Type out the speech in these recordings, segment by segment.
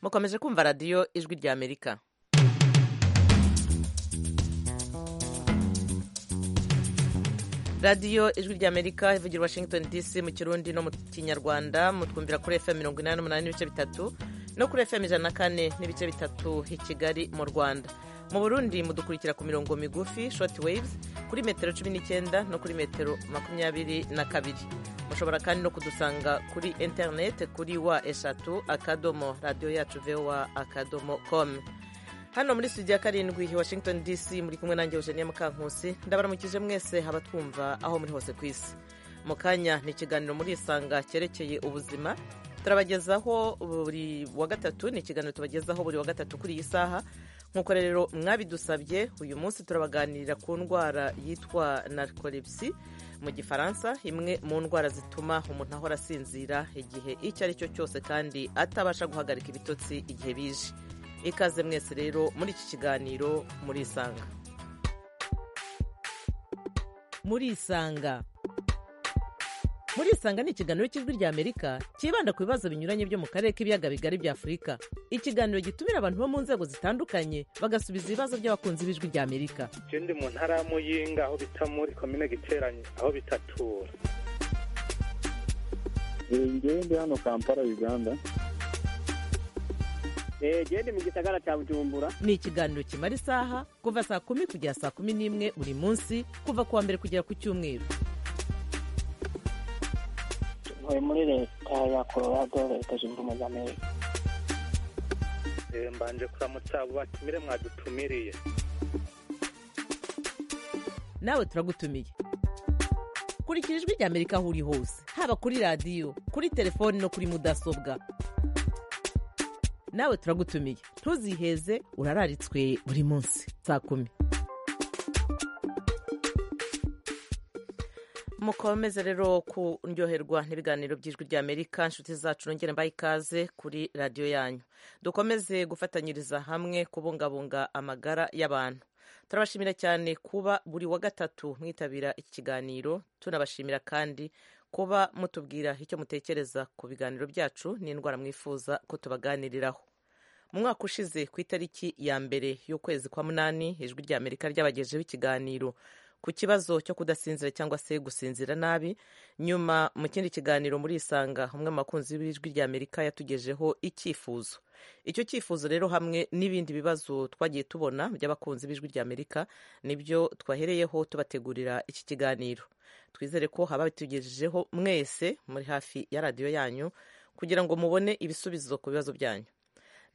mukomeje kumva radiyo ijwi ry'amerika radiyo ijwi ry'amerika ivugira washington dc mu kirundi no mu kinyarwanda mutwumvira kuri fm mirongo inani n'umunani n'ibice bitatu no kuri fm ijana na kane n'ibice bitatu i kigali mu rwanda mu burundi mudukurikira ku mirongo migufi short waves kuri metero cumi n'icyenda no kuri metero makumyabiri na kabiri mushobora kandi no kudusanga kuri interineti kuri wa eshatu akadomo radiyo yacu vowa akadomo komu hano muri studio ya karindwi i washington dc muri kumwe nanjye eugenie mukankusi ndabaramukije mwese abatwumva aho muri hose ku isi mu kanya ni ikiganiro muri isanga cyerekeye ubuzima turabagezaho buri wa gatatu ni ikiganiro tubagezaho buri wa gatatu kuri iyi saha nk'uko rero mwabidusabye uyu munsi turabaganirira ku ndwara yitwa narcolepsy mu gifaransa imwe mu ndwara zituma umuntu ahora asinzira igihe icyo ari cyo cyose kandi atabasha guhagarika ibitotsi igihe bije ikaze mwese rero muri iki kiganiro muri isanga muri isanga muri isanga ni ikiganiro cy'ijwi ry'amerika cyibanda ku bibazo binyuranye byo mu karere k'ibiyaga bigari bya afurika ikiganiro gitumira abantu bo mu nzego zitandukanye bagasubiza ibibazo by'abakunzi b'ijwi ry'amerika ikindi mu ntara ya muyinga aho bita muri komine giteranye aho bitatura ngewe ndi hano kampala uganda gende mu gisagara cya bujumbura ni ikiganiro kimara isaha kuva saa kumi kugera saa kumi n'imwe buri munsi kuva ku wa mbere kugera ku cyumweru ntuye muri leta ya colorado leta zunze ubumwe za amerika mbanje kuramutsa abo batumire mwadutumiriye nawe turagutumiye kurikira ijwi ry'amerika aho uri hose haba kuri radiyo kuri telefoni no kuri mudasobwa nawe turagutumiye ntuziheze urararitswe buri munsi saa kumi mukomeze rero kuryoherwa n'ibiganiro by'ijwi ry'amerika inshuti zacu nongere mbaye ikaze kuri radiyo yanyu dukomeze gufatanyiriza hamwe kubungabunga amagara y'abantu turabashimira cyane kuba buri wa gatatu mwitabira iki kiganiro tunabashimira kandi kuba mutubwira icyo mutekereza ku biganiro byacu n'indwara mwifuza ko tubaganiriraho mu mwaka ushize ku itariki ya mbere y'ukwezi kwa munani ijwi ry'amerika ryabagejeho ikiganiro ku kibazo cyo kudasinzira cyangwa se gusinzira nabi nyuma mu kindi kiganiro muri isanga umwe mu bakunzi b'ijwi ry'amerika yatugejeho icyifuzo icyo cyifuzo rero hamwe n'ibindi bibazo twagiye tubona by'abakunzi b'ijwi ry'amerika nibyo twahereyeho tubategurira iki kiganiro twizere ko haba bitugejejeho mwese muri hafi ya radiyo yanyu kugira ngo mubone ibisubizo ku bibazo byanyu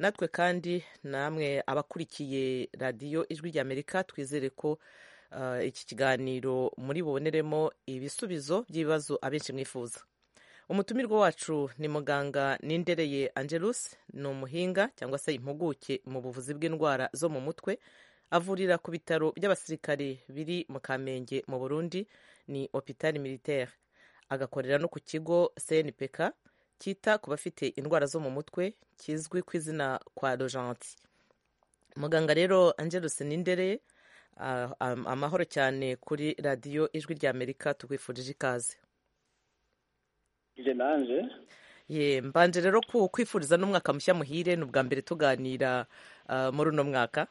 natwe kandi namwe abakurikiye radiyo ijwi ry'amerika twizere ko iki kiganiro muri buboneremo ibisubizo by'ibibazo abenshi mwifuza umutumirwa wacu ni muganga nindereye angelus ni umuhinga cyangwa se impuguke mu buvuzi bw'indwara zo mu mutwe avurira ku bitaro by'abasirikare biri mu kamenge mu burundi ni hopitali militaire agakorera no ku kigo cnpk cyita ku bafite indwara zo mu mutwe kizwi ku izina kwa rojanti muganga rero angelus nindereye amahoro cyane kuri radiyo ijwi ry'amerika tukwifurije ikaze ye mbanje rero kwifuriza n'umwaka mushya muhire ni ubwa mbere tuganira muri uno mwaka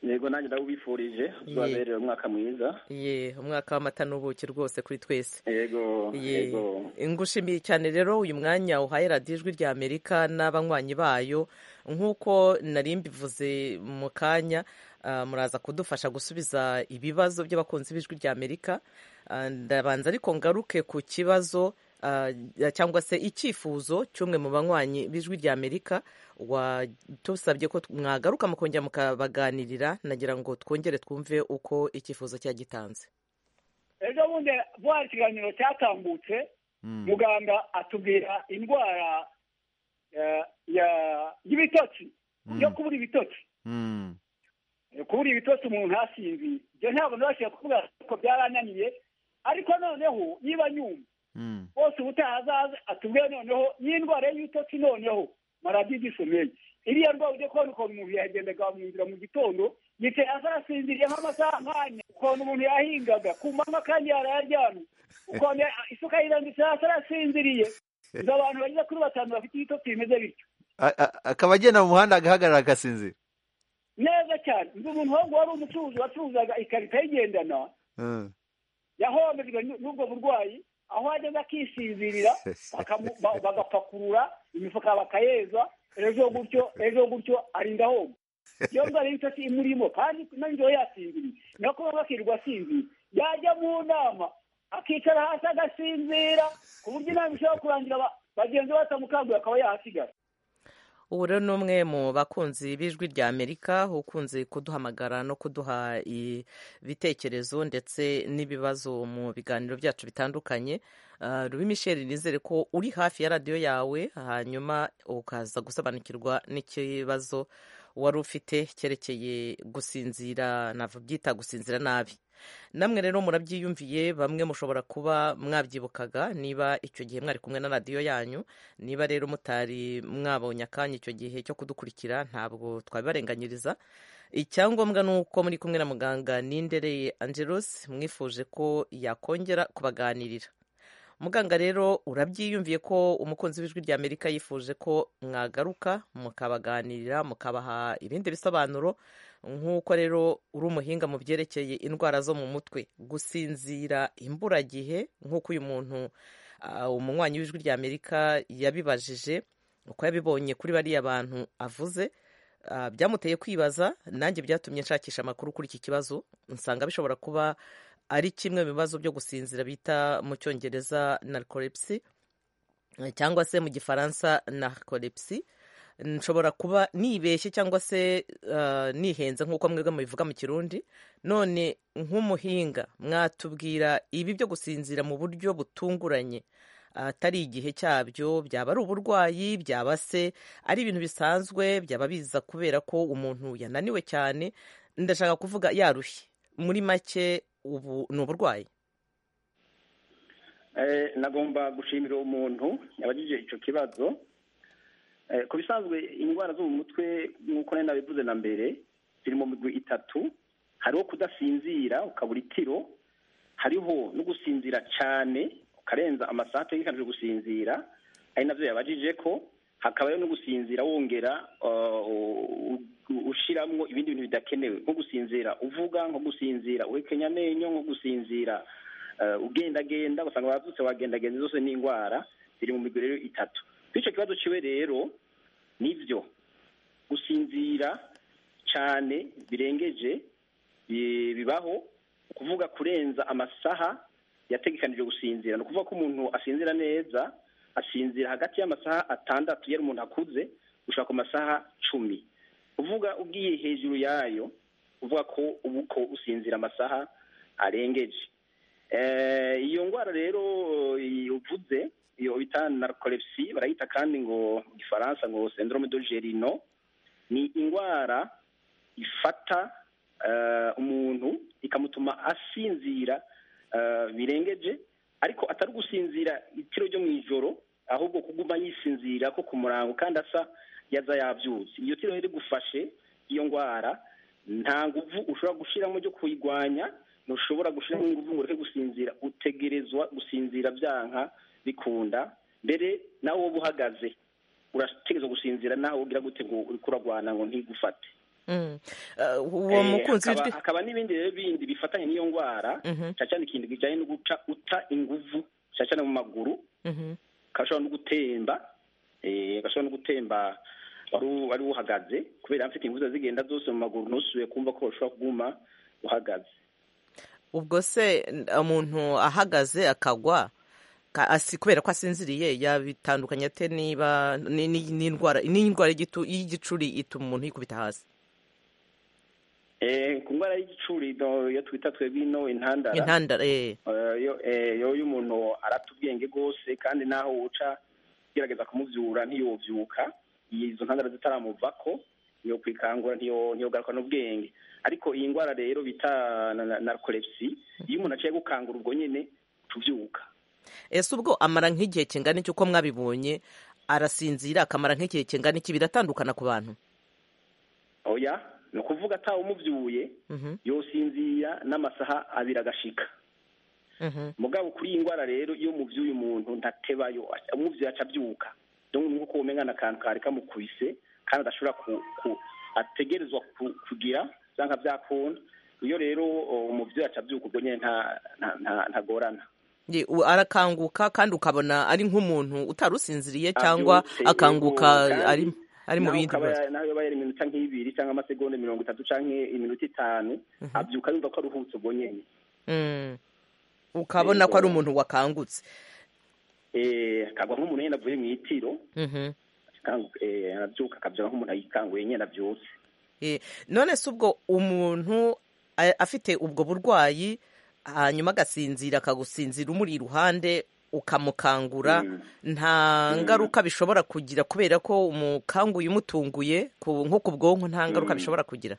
yego nanjye ndawubifurije tubabereye umwaka mwiza ye umwaka w'amata n'ubuki rwose kuri twese yego yego ngushimiye cyane rero uyu mwanya uhaye radiyo ijwi ry'amerika n'abanywanyi bayo nk'uko nari mbivuze mu kanya muraza kudufasha gusubiza ibibazo by'abakunzi b'ijwi ry'amerika ndabanza ariko ngaruke ku kibazo cyangwa se icyifuzo cy'umwe mu banywanyi b'ijwi ry'amerika watusabye ko mwagaruka mukongera mukabaganirira nagira ngo twongere twumve uko icyifuzo cyagitanze ejo bundi vuba ikiganiro cyatambutse muganga atubwira indwara y'ibitotsi yo kubura ibitotsi kubura ibitotsi umuntu ntasinzire ibyo ntabwo nabashije kuvuga ko byarananiye ariko noneho niba nyumva bose ubutaha azaza atubwire noneho n'indwara y'ibitotsi noneho maradiyo igisomeye iriya ndwara ujya kubona ukuntu umuntu yagendaga bamwinjira mu gitondo yicaye azasinziriye nk'amasaha nk'ane ukuntu umuntu yahingaga ku manywa kandi yarayaryamye ukuntu isuka yirambitse hasi arasinziriye izo abantu bageze kuri batanu bafite ibitotsi bimeze bityo akaba agenda mu muhanda agahagarara agasinzira neza cyane ndi umuntu wangu wari umucuruzi wacuruzaga ikarita yigendana yahombejwe n'ubwo burwayi aho ageze akisinzirira bakamu- ba- bagapakurura imifuka bakayeza ejo gutyo ejo gutyo arinda ahomba iyo ndwara y'ibitotsi imurimo kandi n'ijoro yasinziriye niyo kuba bakirwa asinziriye yajya mu nama akicara hasi agasinzira ku buryo inama ishobora kurangira ba- bagenzi be batamukanguye akaba yahasigara ubu rero ni umwe mu bakunzi b'ijwi rya amerika ukunze kuduhamagara no kuduha ibitekerezo ndetse n'ibibazo mu biganiro byacu bitandukanye Ah, rubi michel nizere ko uri hafi ya radiyo yawe hanyuma ukaza gusobanukirwa n'ikibazo wari ufite cyerekeye gusinzira nabyita gusinzira nabi namwe rero murabyiyumviye bamwe mushobora kuba mwabyibukaga niba icyo gihe mwari kumwe na radiyo yanyu niba rero mutari mwabonye akanya icyo gihe cyo kudukurikira ntabwo twabibarenganyiriza icyangombwa ni uko muri kumwe na muganga nindereye angelos mwifuje ko yakongera kubaganirira muganga rero urabyiyumviye ko umukunzi w'ijwi rya amerika yifuje ko mwagaruka mukabaganirira mukabaha ibindi bisobanuro nk'uko rero uri umuhinga mu byerekeye indwara zo mu mutwe gusinzira imburagihe nk'uko uyu muntu ah, umunywanyi w'ijwi rya amerika yabibajije uko yabibonye kuri bariya bantu avuze ah, byamuteye kwibaza nanjye byatumye nshakisha amakuru kuri iki kibazo nsanga bishobora kuba ari kimwe mu bibazo byo gusinzira bita mu cyongereza narcolepsy eh, cyangwa se mu gifaransa narcolepsy nshobora kuba nibeshye cyangwa se ah, nihenze nk'uko mwebwe mubivuga mu kirundi none nk'umuhinga mwatubwira ibi byo gusinzira mu buryo butunguranye atari igihe cyabyo byaba ari uburwayi byaba se ari ibintu bisanzwe byaba biza kubera ko umuntu yananiwe cyane ndashaka kuvuga yarushye muri make ubu ni uburwayi Eh, nagomba gushimira uwo muntu yabagije icyo kibazo Eh, ku bisanzwe indwara zo mu mutwe nk'uko nari nabivuze na mbere ziri mu migwi itatu hariho kudasinzira ukabura itiro hariho no gusinzira cyane ukarenza amasaha ategekanyije gusinzira ari nabyo yabajije ko hakabayo no gusinzira wongera uh, u- u- ushiramwo ibindi bintu bidakenewe nko gusinzira uvuga nko gusinzira uhekenya amenyo nko gusinzira eh, ugendagenda ugasanga wabyutse wagendagenda zose ni indwara ziri mu migwi rero itatu kuri icyo kibazo kiwe rero nibyo gusinzira cyane birengeje bi- bibaho ukuvuga kurenza amasaha yategekanijwe gusinzira ni ukuvuga ko umuntu asinzira neza asinzira hagati y'amasaha atandatu yari umuntu akuze gushaka ku masaha cumi uvuga ugiye hejuru yayo uvuga ko ubu ko usinzira amasaha arengeje Eh, iyo ndwara rero eh, uvuze iyo bita narcolepsy barayita kandi ngo mu gifaransa ngo syndrome de gerino ni indwara ifata eh, umuntu ikamutuma asinzira eh, birengeje ariko atari gusinzira itiro ryo mu ijoro ahubwo kuguma yisinzira ko ku murango kandi asa yaza yabyutse iyo tiro rero igufashe iyo ndwara nta nguvu ushobora gushyiramo ryo kuyirwanya ntushobora gushyiramo ingufu ngo ureke gusinzira utegerezwa gusinzira byanka bikunda mbere nawe wowe uhagaze urategereza gusinzira nawe ugira gute ngo uriko uragwana ngo ntigufate Mm. Ah, uwo Eh, mukunzi hakaba- w'ijwi hakaba n'ibindi rero bindi bifatanye n'iyo ndwara Mhm, cyane cyane ikintu kijyanye no guca uta inguvu cyane cyane mu maguru mhm. gashobora no gutemba eh, gashobora no gutemba wari u- wari uhagaze kubera mfite ingufu zigenda zose mu maguru ntusubiye kumva ko ushobora kuguma uhagaze ubwo se n- umuntu ahagaze akagwa ka- asi- kubera ko asinziriye yabitandukanya ate niba ni- ni- n'indwara n'indwara y'igitu- y'igicuri ituma umuntu yikubita hasi Eh, ku ndwara y'igicuri no, iyo twita twebwe ino intandara intandara eh. Eh, yo- eh, yo y'umuntu arata ubwenge rwose kandi n'aho uca ugerageza kumubyura ntiyobyuka izo ntandara zitaramuvako iyo kwikangura ntiyo- ntiyogaruka n'ubwenge ariko iyi ndwara rero bita na- na- narcolepsy iyo umuntu aciye gukangura ubwo nyine tubyuka ese ubwo amara nk'igihe kingana iki uko mwabibonye arasinzira akamara nk'igihe kingana iki biratandukana ku bantu oya ni ukuvuga atawe umubyuye Mhm, yosinzira n'amasaha abiri agashika mhm. mugabo kuri iyi ndwara rero iyo muvyuye umuntu ntatebayo aca- umuvyuye aca abyuka nk'uko umenya ni akantu kari kamukubise kandi adashobora ku- ku- ategerezwa ku- kugira cyangwa byakunda iyo rero uh, umubyeyi acabyuka ubwo nyine nta- nta- nta- ntagorana Ye, u- arakanguka kandi ukabona ari nk'umuntu utarusinziriye cyangwa Abyutse, akanguka yego, kandi ari ari mu naho bindi ukaba- bibazo naho yaba yari iminota nk'ibiri cyangwa amasegonda mirongo itatu cyangwa iminota itanu abyuka yumva ko aruhutse ubwo nyine Mm. ukabona ko ari umuntu wakangutse Eh, akagwa nk'umuntu nyine avuye mu itiro Mhm. akangu- eh, arabyuka akabyuka nk'umuntu ayikanguye nyine abyutse Eh, none se ubwo umuntu a- afite ubwo burwayi hanyuma agasinzira akagusinzira umuri iruhande ukamukangura Mm. nta Mm. ngaruka bishobora kugira kubera ko umukanguye umutunguye ku- nko ku bwonko nta ngaruka Mm. bishobora kugira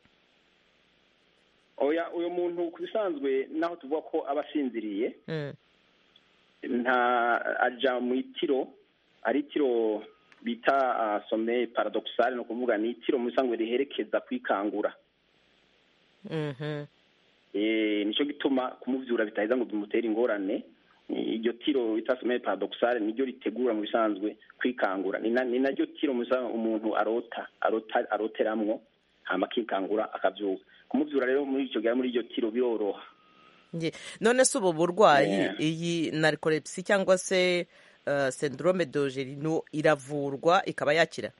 oya uyu muntu ku bisanzwe naho tuvuga ko aba asinziriye Mm. nta ajya mu itiro ari itiro bita ah, sommeil paradoxal ni ukuvuga ni itiro mu bisanzwe riherekeza kwikangura Mhm. Eh, nicyo gituma kumubyura bitaheza ngo bimutere ingorane Eh, iryo tiro bita sommeil paradoxal niryo ritegura mu bisanzwe kwikangura ni na- ni naryo tiro mu bisanzwe umuntu arota arota aroteramwo hama akikangura akabyuka kumubyura rero muri icyo gihe ari muri iryo tiro biroroha Nge- none se ubu burwayi Yeah. iyi narikolepsi cyangwa se uh, syndrome dogerino iravurwa ikaba yakira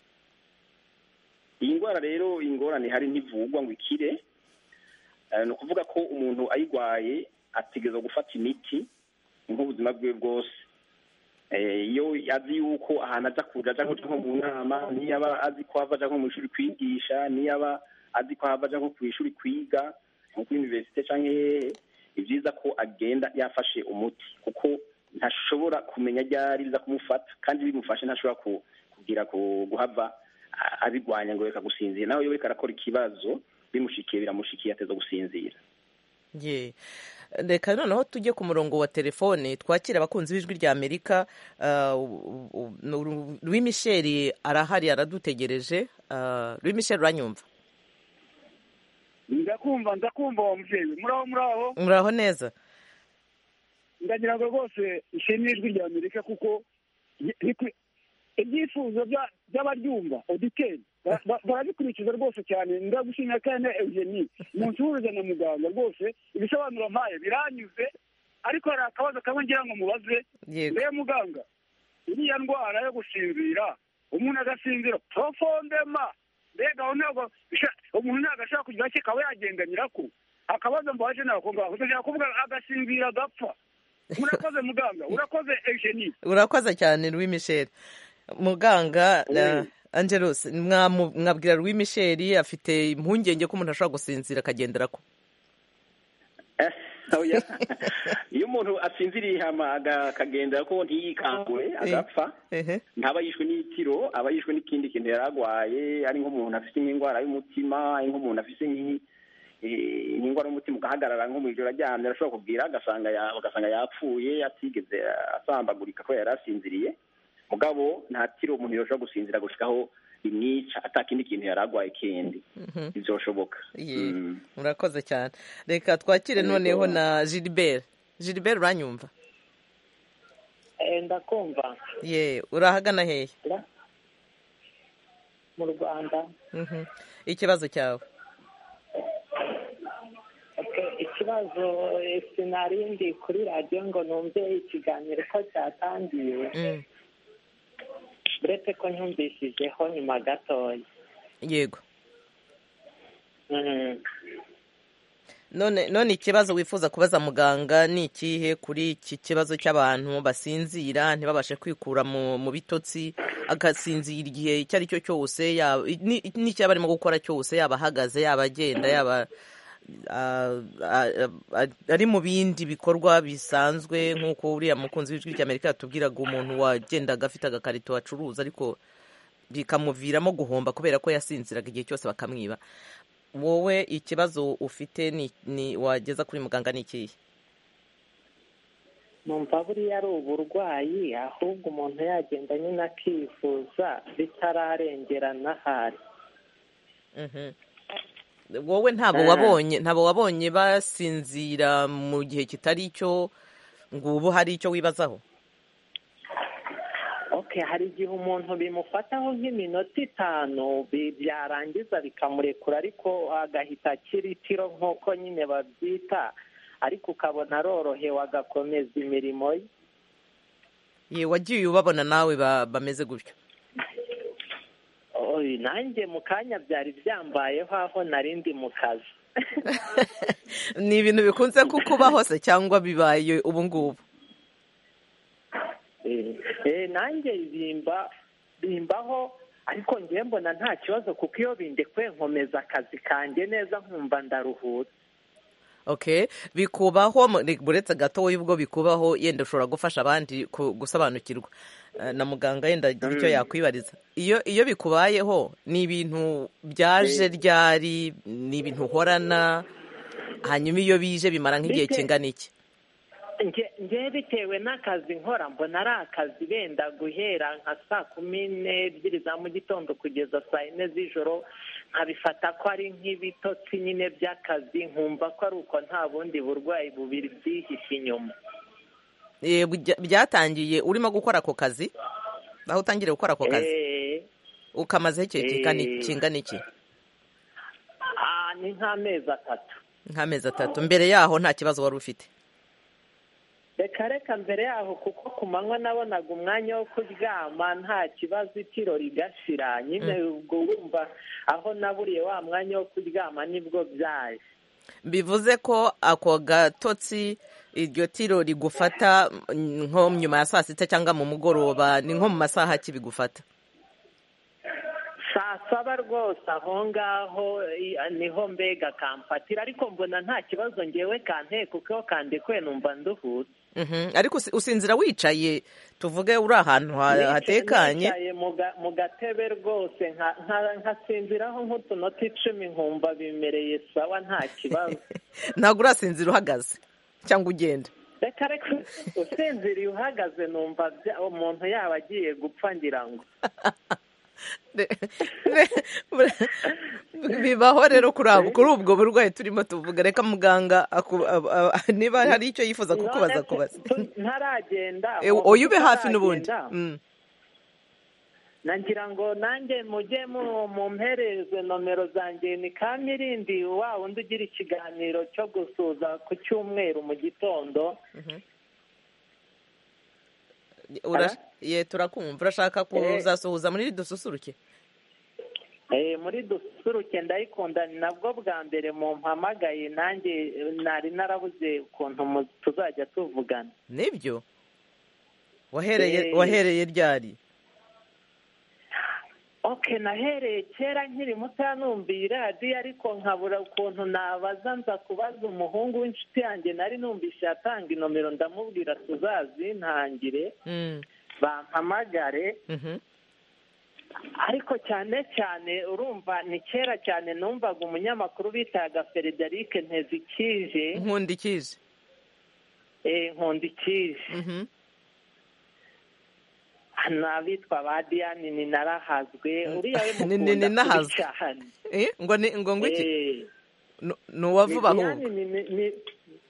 iyi ndwara rero ingorane hari ntivugwa ngo ikire Eh, ni ukuvuga ko umuntu ayirwaye ategereza gufata imiti nk'ubuzima bwe bwose Eh, iyo azi yuko ahantu aza kuja aja nko mu nama niyo aba azi ko hava aja nko mu ishuri kwigisha niyo aba azi ko hava aja nko ku ishuri kwiga nko kuri universite canke hehe ni byiza ko agenda yafashe umuti kuko ntashobora kumenya ryari biza kumufata kandi bimufashe ntashobora ku- kugira ku- guhava a- abirwanya ngo reka gusinzira nawe iyo reka arakora ikibazo bimushikiye biramushikiye ateza gusinzira Ye. reka noneho tujye ku murongo wa telefone twakira abakunzi b'ijwi rya amerika Louis Michel arahari aradutegereje Ah, Louis Michel uranyumva ndakumva ndakumva wa mubyeyi muraho muraho muraho neza ndagira ngo rwose ishimwe ijwi rya amerika kuko ni- ni kwi- ibyifuzo bya- by'abaryumva oditeri ba- ba- barabikurikiza rwose cyane ndagushimira kandi eugeni umunsi uhuza na muganga rwose ibisobanuro mpaye biranyuze ariko hari akabazo kamwe ngira ngo mubaze yego mbere muganga iriya ndwara yo gusinzira umuntu agasinzira profondema mbega aho ntabwo bisha- umuntu ntabwo ashobora kugira icyo akaba yagendanira ko akabazo mbaje nako ngaho ndashaka kuvuga agasinzira agapfa urakoze muganga urakoze egeni urakoze cyane Louis Michel muganga na angelos mwamu- mwabwira Louis Michel afite impungenge ko umuntu ashobora gusinzira akagendera ko Eh, oya. iyo umuntu asinziriye hama aga- akagendera ko ntiyikangure agapfa Ehe. ntaba yishwe n'itiro aba yishwe n'ikindi kintu yari arwaye ari nk'umuntu afite nk'indwara y'umutima ari nk'umuntu afite nk'i- eh, nk'indwara y'umutima ugahagarara nko mu ijoro aryamye arashobora kubwira agasanga ya- agasanga yapfuye atigeze asambagurika ko yari asinziriye mugabo nta tiro umuntu yoshobora gusinzira gushikaho imyica atakindi kintu yari arwaye kindi ntibyoshoboka Ye. Mm. murakoze cyane reka twakire Yego. noneho na gilbert gilbert uranyumva Eh, ndakumva ye urahagana hehe ra- mu rwanda Mhm. ikibazo cyawe Okay, ikibazo eh, sinarindi kuri radiyo ngo numve ikiganiro ko cyatangiye Mm. uretse ko nyumvishijeho nyuma gatoya yego Mm. none none ikibazo wifuza kubaza muganga ni ikihe kuri iki kibazo cy'abantu basinzira ntibabashe kwikura mu mu bitotsi agasinzira igihe icyo ari cyo cyose yaba ni- n'icyaba arimo gukora cyose yaba ahagaze yaba agenda yaba ah, ah, ah, ari mu bindi bikorwa bisanzwe nk'uko uriya mukunzi w'ijwi ry'amerika yatubwiraga umuntu wagendaga afite agakarito acuruza ariko bikamuviramo guhomba kubera ko yasinziraga igihe cyose bakamwiba wowe ikibazo ufite ni, ni wageza kuri muganga ni ikihe numva buriya ari uburwayi ahubwo umuntu yagenda nyine akivuza bitararengerana ahari Mhm. wowe ntabwo Ah. wabonye ntabwo wabonye basinzira mu gihe kitari cyo ngo ubu hari icyo wibazaho oke hari igihe umuntu bimufataho nk'iminota itanu bi- byarangiza bikamurekura ariko agahita akira itiro nk'uko nyine babyita ariko ukabona arorohewe agakomeza imirimo ye Ye, wagiye ubabona nawe ba- bameze gutyo Oy, nanjye mu kanya byari byambayeho aho nari ndi mu kazi ni ibintu bikunze kukuba hose cyangwa bibaye ubu ngubu Eh, eh, nanjye bimba bimbaho ariko ngewe mbona nta kibazo kuko iyo bindekuye nkomeza akazi kanjye neza nkumva ndaruhutse okay bikubaho mu- ni- buretse gato wowe ubwo bikubaho yenda ushobora gufasha abandi ku- gusobanukirwa Eh, na muganga yenda agira icyo yakwibariza iyo iyo bikubayeho ni ibintu byaje ryari ni ibintu uhorana hanyuma iyo bije bimara nk'igihe Bite- kingana iki Nge- ngewe bitewe n'akazi nkora mbona ari akazi benda guhera nka saa kumi n'ebyiri za mu gitondo kugeza saa yine z'ijoro nkabifata ko ari nk'ibitotsi nyine by'akazi nkumva ko ari uko nta bundi burwayi bubiri byihishe inyuma Eh, bujya- byatangiye urimo gukora ako kazi aho utangiriye gukora ako kazi Eh, ukamazeho igihe kingana iki- eh. kingana iki ah, ni nk'amezi atatu nk'amezi atatu mbere yaho nta kibazo wari ufite reka reka mbere yaho kuko ku manywa nabonaga umwanya wo kuryama nta kibazo itiro rigashira nyine ubwo wumva aho naburiye wa mwanya wo kuryama nibwo byaje bivuze ko ako gatotsi iryo tiro rigufata mm, nko nyuma ya saa sita cyangwa mu mugoroba ni nko mu masaha ki bigufata saa saba rwose aho ngaho i- niho mbega kamfatira ariko mbona nta kibazo ngewe kanteye kuko iyo kandekuwe numva nduhutse Mhm. ariko usi- usinzira wicaye tuvuge uri ahantu ha- Nicaye- hatekanye nicaye mu ga- mu gatebe rwose nka- nka- nkasinziraho nk'utunota icumi nkumva bimereye sawa nta kibazo ntabwo urasinzira uhagaze cyangwa ugenda reka reka usinziriye uhagaze numva bya- umuntu yaba agiye gupfa ngira ngo Ne- ne- bibaho rero kuri abo- kuri ubwo burwayi turimo tuvuga reka muganga aku- ab- ab- niba hari icyo yifuza kukubaza None kubaza se, tu- ntaragenda Eh, oya ube hafi ntaragenda, n'ubundi Mm. nagira ngo nanjye mujye mu- mumpereze nomero zanjye ni kamirindi wa wundi ugira ikiganiro cyo gusuza ku cyumweru mu gitondo Ura- Aha. ye turakumva urashaka kuzasuhuza muri iri dususuruke Eh, muri dusuruke ndayikunda ni nabwo bwa mbere mumpamagaye nanjye eh, nari narabuze ukuntu mu- tuzajya tuvugana nibyo wahereye Eh. wahereye ryari oke nahereye kera nkiri mutoya numviye iradiyo ariko nkabura ukuntu nabaza nza kubaza umuhungu w'inshuti yanjye nari numvise yatanga inomero ndamubwira tuzazintangire Mm, bampamagare mhm. ariko cyane cyane urumva ni kera cyane numvaga umunyamakuru bitaga Frederic Ntezikije nkundikije eh, Nkundikije Mhm. n'abitwa ba Diane ni narahazwe uriya we Ni- ni- ni mukunda kubi nahazwe. cyane Eh, ngo ni ngo ngwiki Eh. ni uwa vuba ahubwo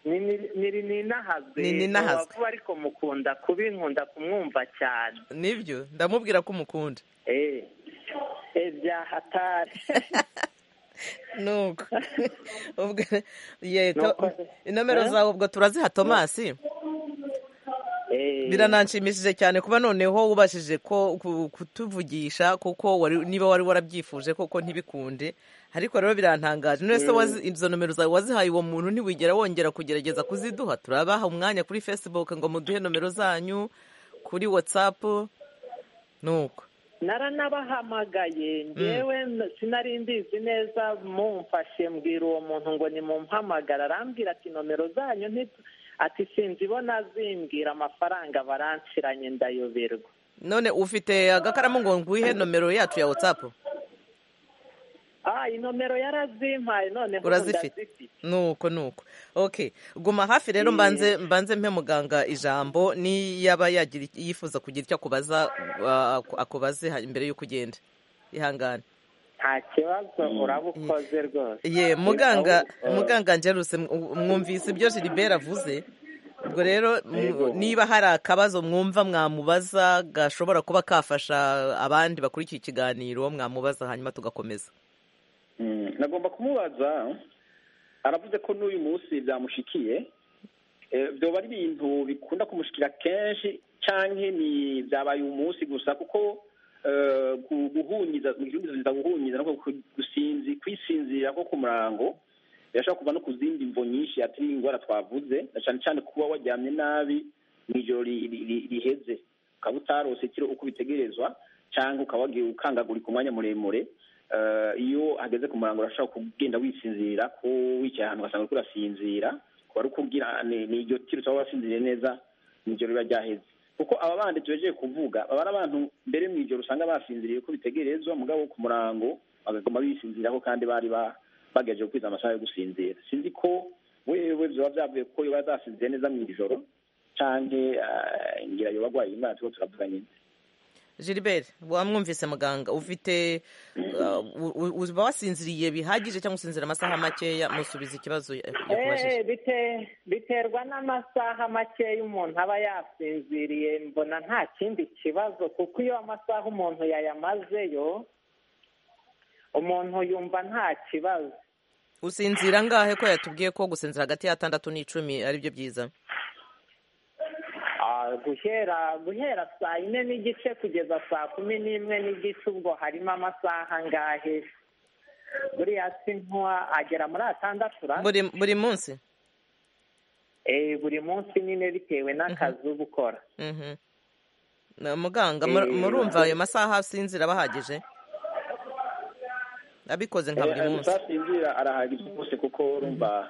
niri ninahazwe Ni ninahazwe. vuba ariko mukunda kubi nkunda kumwumva cyane nibyo ndamubwira ko umukunda Eh, eh, bya hatari nuko ubwo ye to- Nuko- inomero Eh? zawe ubwo turaziha tomasi Eh, birananshimishije cyane kuba noneho wubashije ko ku- kutuvugisha kuko wari- niba wari warabyifuje koko ntibikunde ariko rero birantangaje none se wazi- izo nomero zawe wazihaye uwo muntu ntiwigera wongera kugerageza kuziduha turabaha umwanya kuri facebook ngo muduhe nomero zanyu kuri whatsapp nuko naranabahamagaye ngewe n- sinari mbizi neza mumfashe mbwira uwo muntu ngo nimumpamagara arambwira ati nomero zanyu nti- ati sinzibona azimbwira amafaranga baranshiranye ndayoberwa none ufite agakaramu ngo ngwihe nomero yacu ya whatsapp ah iyi nomero yarazimpaye noneho ubu urazifite ndazifite nuko nuko okay guma hafi rero mbanze mbanze mpe muganga ijambo niyaba yagira iki- yifuza kugira icyo akubaza uh, aku- akubaze ha- mbere y'uko ugenda ihangane nta kibazo urabukoze rwose ye muganga muganga ngeruse mwumvise ibyo Gilbert avuze ubwo rero m- Yego. niba hari akabazo mwumva mwamubaza gashobora kuba kafasha abandi bakurikiye ikiganiro mwamubaza hanyuma tugakomeza Mm, nagomba kumubaza aravuze ko n'uyu munsi byamushikiye Eh, byoba ari ibintu bikunda kumushikira kenshi canke ni byabaye umunsi gusa kuko eh, gu- guhunyiza mu gihugu biza guhunyiza no ku- gusinzi kwisinzira ko ku murango birashobora kuva no ku zindi mvo nyinshi atari ingwara twavuze na cane cane kuba waryamye nabi mw'ijoro ri- ri- ri- riheze ukaba utarose ikiro uko bitegerezwa canke ukaba wagiye ukangagurika umwanya muremure Eh, iyo hageze ku murango urashobora kugenda wisinzira ko wicaye ahantu ugasanga uriko urasinzira wari ukubwira ni ni iryo tiro cyangwa wasinziriye neza mu ijoro riba ryaheze kuko aba bandi tubejeje kuvuga baba ari abantu mbere mu ijoro usanga basinziriye ko bitegerezwa mugabo wo ku murango bagagoma bisinziraho kandi bari ba- bagerageje gukwiza amasaha yo gusinzira sinzi ko wewe byoba byavuye kuko yoba yatasinziriye neza mu ijoro canke eh, ngira yoba agwaye imana turiko turavuga nyine gilbert wamwumvise muganga ufite uh, u- u- uba wasinziriye bihagije cyangwa usinzira amasaha makeya musubiza ikibazo ya- yakubajije Eh, bite- biterwa n'amasaha makeya umuntu aba yasinziriye mbona nta kindi kibazo kuko iyo amasaha umuntu yayamazeyo umuntu yumva nta kibazo usinzira angahe ko yatubwiye ko gusinzira hagati y'atandatu n'icumi ari byo byiza Ah, guhera guhera saa yine n'igice kugeza saa kumi n'imwe n'igice ubwo harimo amasaha angahe buriya si nkuwa agera muri atandatu ra buri, buri munsi Eh, buri munsi nyine bitewe n'akazi uba ukora Mhm. Na muganga mur- murumva ayo masaha asinzira aba ahagije abikoze nka buri Eh, munsi utasinzira arahagije rwose kuko urumva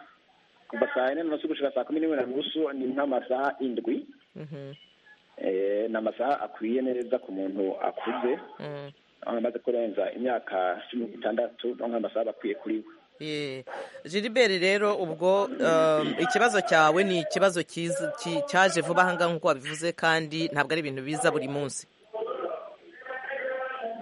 kuva saa yine n'unusu gushika saa kumi n'imwe na nusu ni nk'amasaha indwi Mhm, Eh, ni amasaha akwiye neza ku muntu akuze mhm. aho amaze kurenza imyaka cumi n'itandatu no nk'amasaha aba akwiye kuri we Ye. Gilbert rero ubwo um, ikibazo cyawe ni ikibazo cyiza- ki- cyaje vuba ahangaha nk'uko wabivuze kandi ntabwo ari ibintu biza buri munsi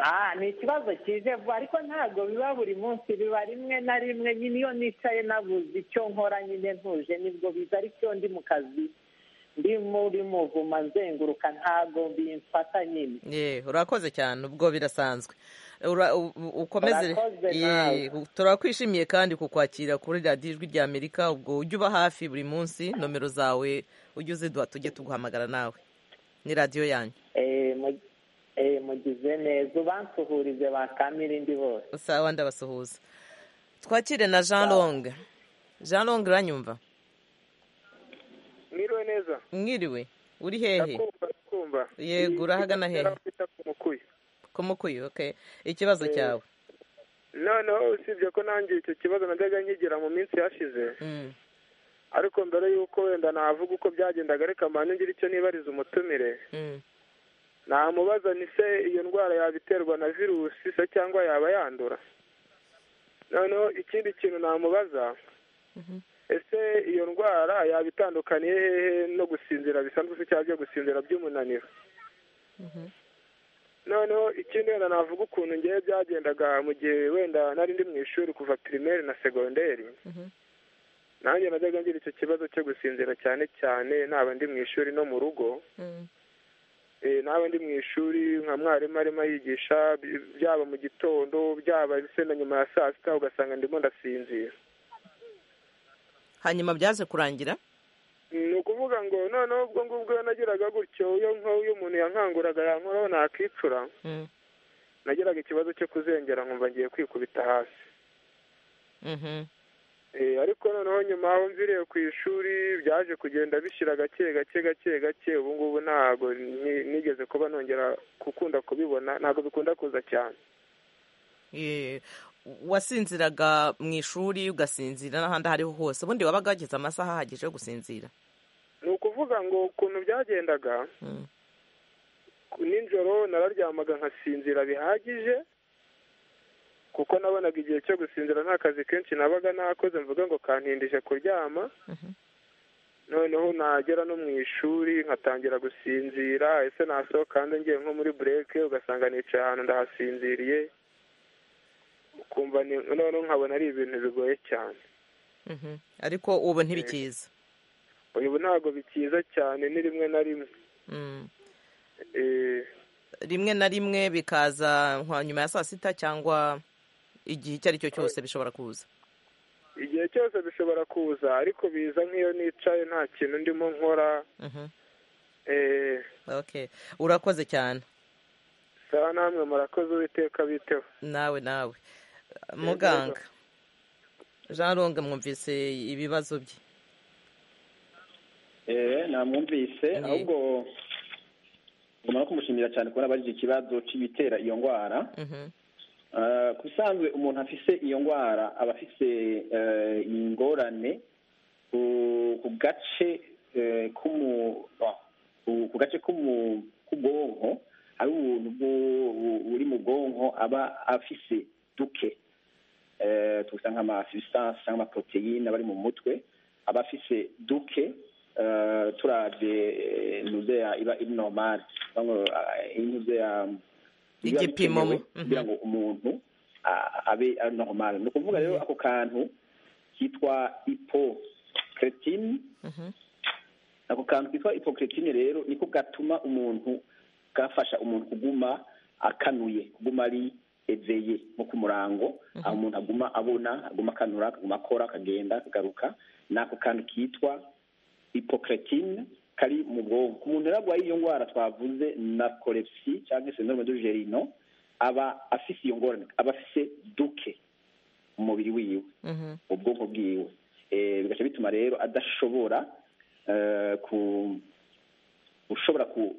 Ah, ni ikibazo kije vuba ariko ntabwo biba buri munsi biba rimwe na rimwe nyine iyo nicaye nabuze icyo nkora nyine ntuje nibwo biza ariko ndi mu kazi ndi muri muvuma nzenguruka ntabwo bimfata nyine ye urakoze cyane ubwo birasanzwe Ura- u- u- ukomeze Urakoze Ye, nawe. turakwishimiye kandi kukwakira kuri radiyo ijwi rya amerika ubwo ujye uba hafi buri munsi nomero zawe ujye uziduha tujye tuguhamagara nawe ni radiyo yanyu Eh, mu- eh, mugize neza ubansuhurize bakamira indi bose sawa ndabasuhuza twakire na jean long jean long uranyumva mwiriwe neza mwiriwe uri hehe ndakumva ndakumva Yego, urahagana hehe? kwita ku mukuyi kumukuye okay ikibazo cyawe noneho usibye ko nanjye icyo kibazo najyaga nkigira mu minsi yashize Mm, ariko mbere y'uko wenda navuga uko byagendaga ariko amahane ngira icyo nibariza umutumire mm. namubaza ni se iyo ndwara yabiterwa na virusi se cyangwa yaba yandura noneho ikindi kintu namubaza ese iyo ndwara yaba itandukaniye hehe no gusinzira bisanzwe se cyangwa byo gusinzira by'umunaniro noneho ikindi wenda navuga ukuntu ngewe byagendaga mu gihe wenda nari ndi mu ishuri kuva pirimeri na segonderi nanjye najyaga ngira icyo kibazo cyo gusinzira cyane cyane naba ndi mu ishuri no mu rugo Mm, Eh, naba ndi mu ishuri nka mwarimu arimo yigisha byaba mu gitondo byaba se na nyuma ya saa sita ugasanga ndimo ndasinzira hanyuma byaje kurangira ni ukuvuga ngo noneho ubwo ngubwo iyo nagiraga gutyo iyo nko- iyo umuntu yankanguraga yankoraho nakicura Mm, nagiraga ikibazo cyo kuzengera nkumva ngiye kwikubita hasi mhm. Eh, ariko noneho nyuma aho mviriye ku ishuri byaje kugenda bishyira gake gake gake gake ubu ngubu ntabwo ni- nigeze kuba nongera gukunda kubibona ntabwo bikunda kuza cyane Ye, wasinziraga mu ishuri ugasinzira n'ahandi ahariho hose ubundi wabaga wageze amasaha ahagije yo gusinzira ni ukuvuga ngo ukuntu byagendaga Mm, nijoro nararyamaga nkasinzira bihagije kuko nabonaga igihe cyo gusinzira nta kazi kenshi nabaga nakoze mvuga ngo kantindije kuryama mhm. noneho nagera no mu ishuri nkatangira gusinzira ese nasohoka hanze ngiye nko muri bureke ugasanga nicaye ahantu ndahasinziriye ukumva ni noneho nkabona ari ibintu bigoye cyane Mhm. ariko ubu ntibikiza ubu ntabwo bikiza cyane ni rimwe na rimwe Mm. Eh, rimwe na rimwe bikaza nka nyuma ya saa sita cyangwa igihe icyo ari cyo cyose bishobora kuza igihe cyose bishobora kuza ariko biza nk'iyo nicaye nta kintu ndimo nkora Mhm. eh, okay urakoze cyane sawa namwe murakoze uwiteka biteho nawe nawe muganga jean ronga mwumvise ibibazo bye eee namwumvise Mm. ahubwo ngomba kumushimira cyane kubona abajije ikibazo cy'ibitera iyo ndwara Mhm. Eh, ku bisanzwe umuntu afise iyo ndwara aba afise eh, ingorane ku ku gace eh, k'umu- ah, ku- ku gace k'umu- k'ubwonko hari ubuntu bwo- bu- buri mu bwonko aba afise duke eh, tubusa nk'amasubstance cyangwa amaproteine aba ari mu mutwe aba afise duke eh, turavye eh, nuzeya iba iri normale inuzeya biba Igipimo. bikenewe Mhm. kugira ngo umuntu a- abe ari normal ni ukuvuga rero ako kantu kitwa hypocretine Mhm. ako kantu kitwa hypocretine rero niko gatuma umuntu gafasha umuntu kuguma akanuye kuguma ari eveye nko ku murango aho umuntu aguma abona aguma akanura akaguma akora akagenda akagaruka ni ako kantu kitwa hypocretine kari mu bwonko umuntu rero arwaye iyo ndwara twavuze narcolepsy cyangwa se syndrome de gerino aba afise iyo ngorane aba afise duke mu mubiri wiwe Mhm. ubwonko bwiwe Eh, bigaca bituma rero adashobora eh, ku- gushobora ku-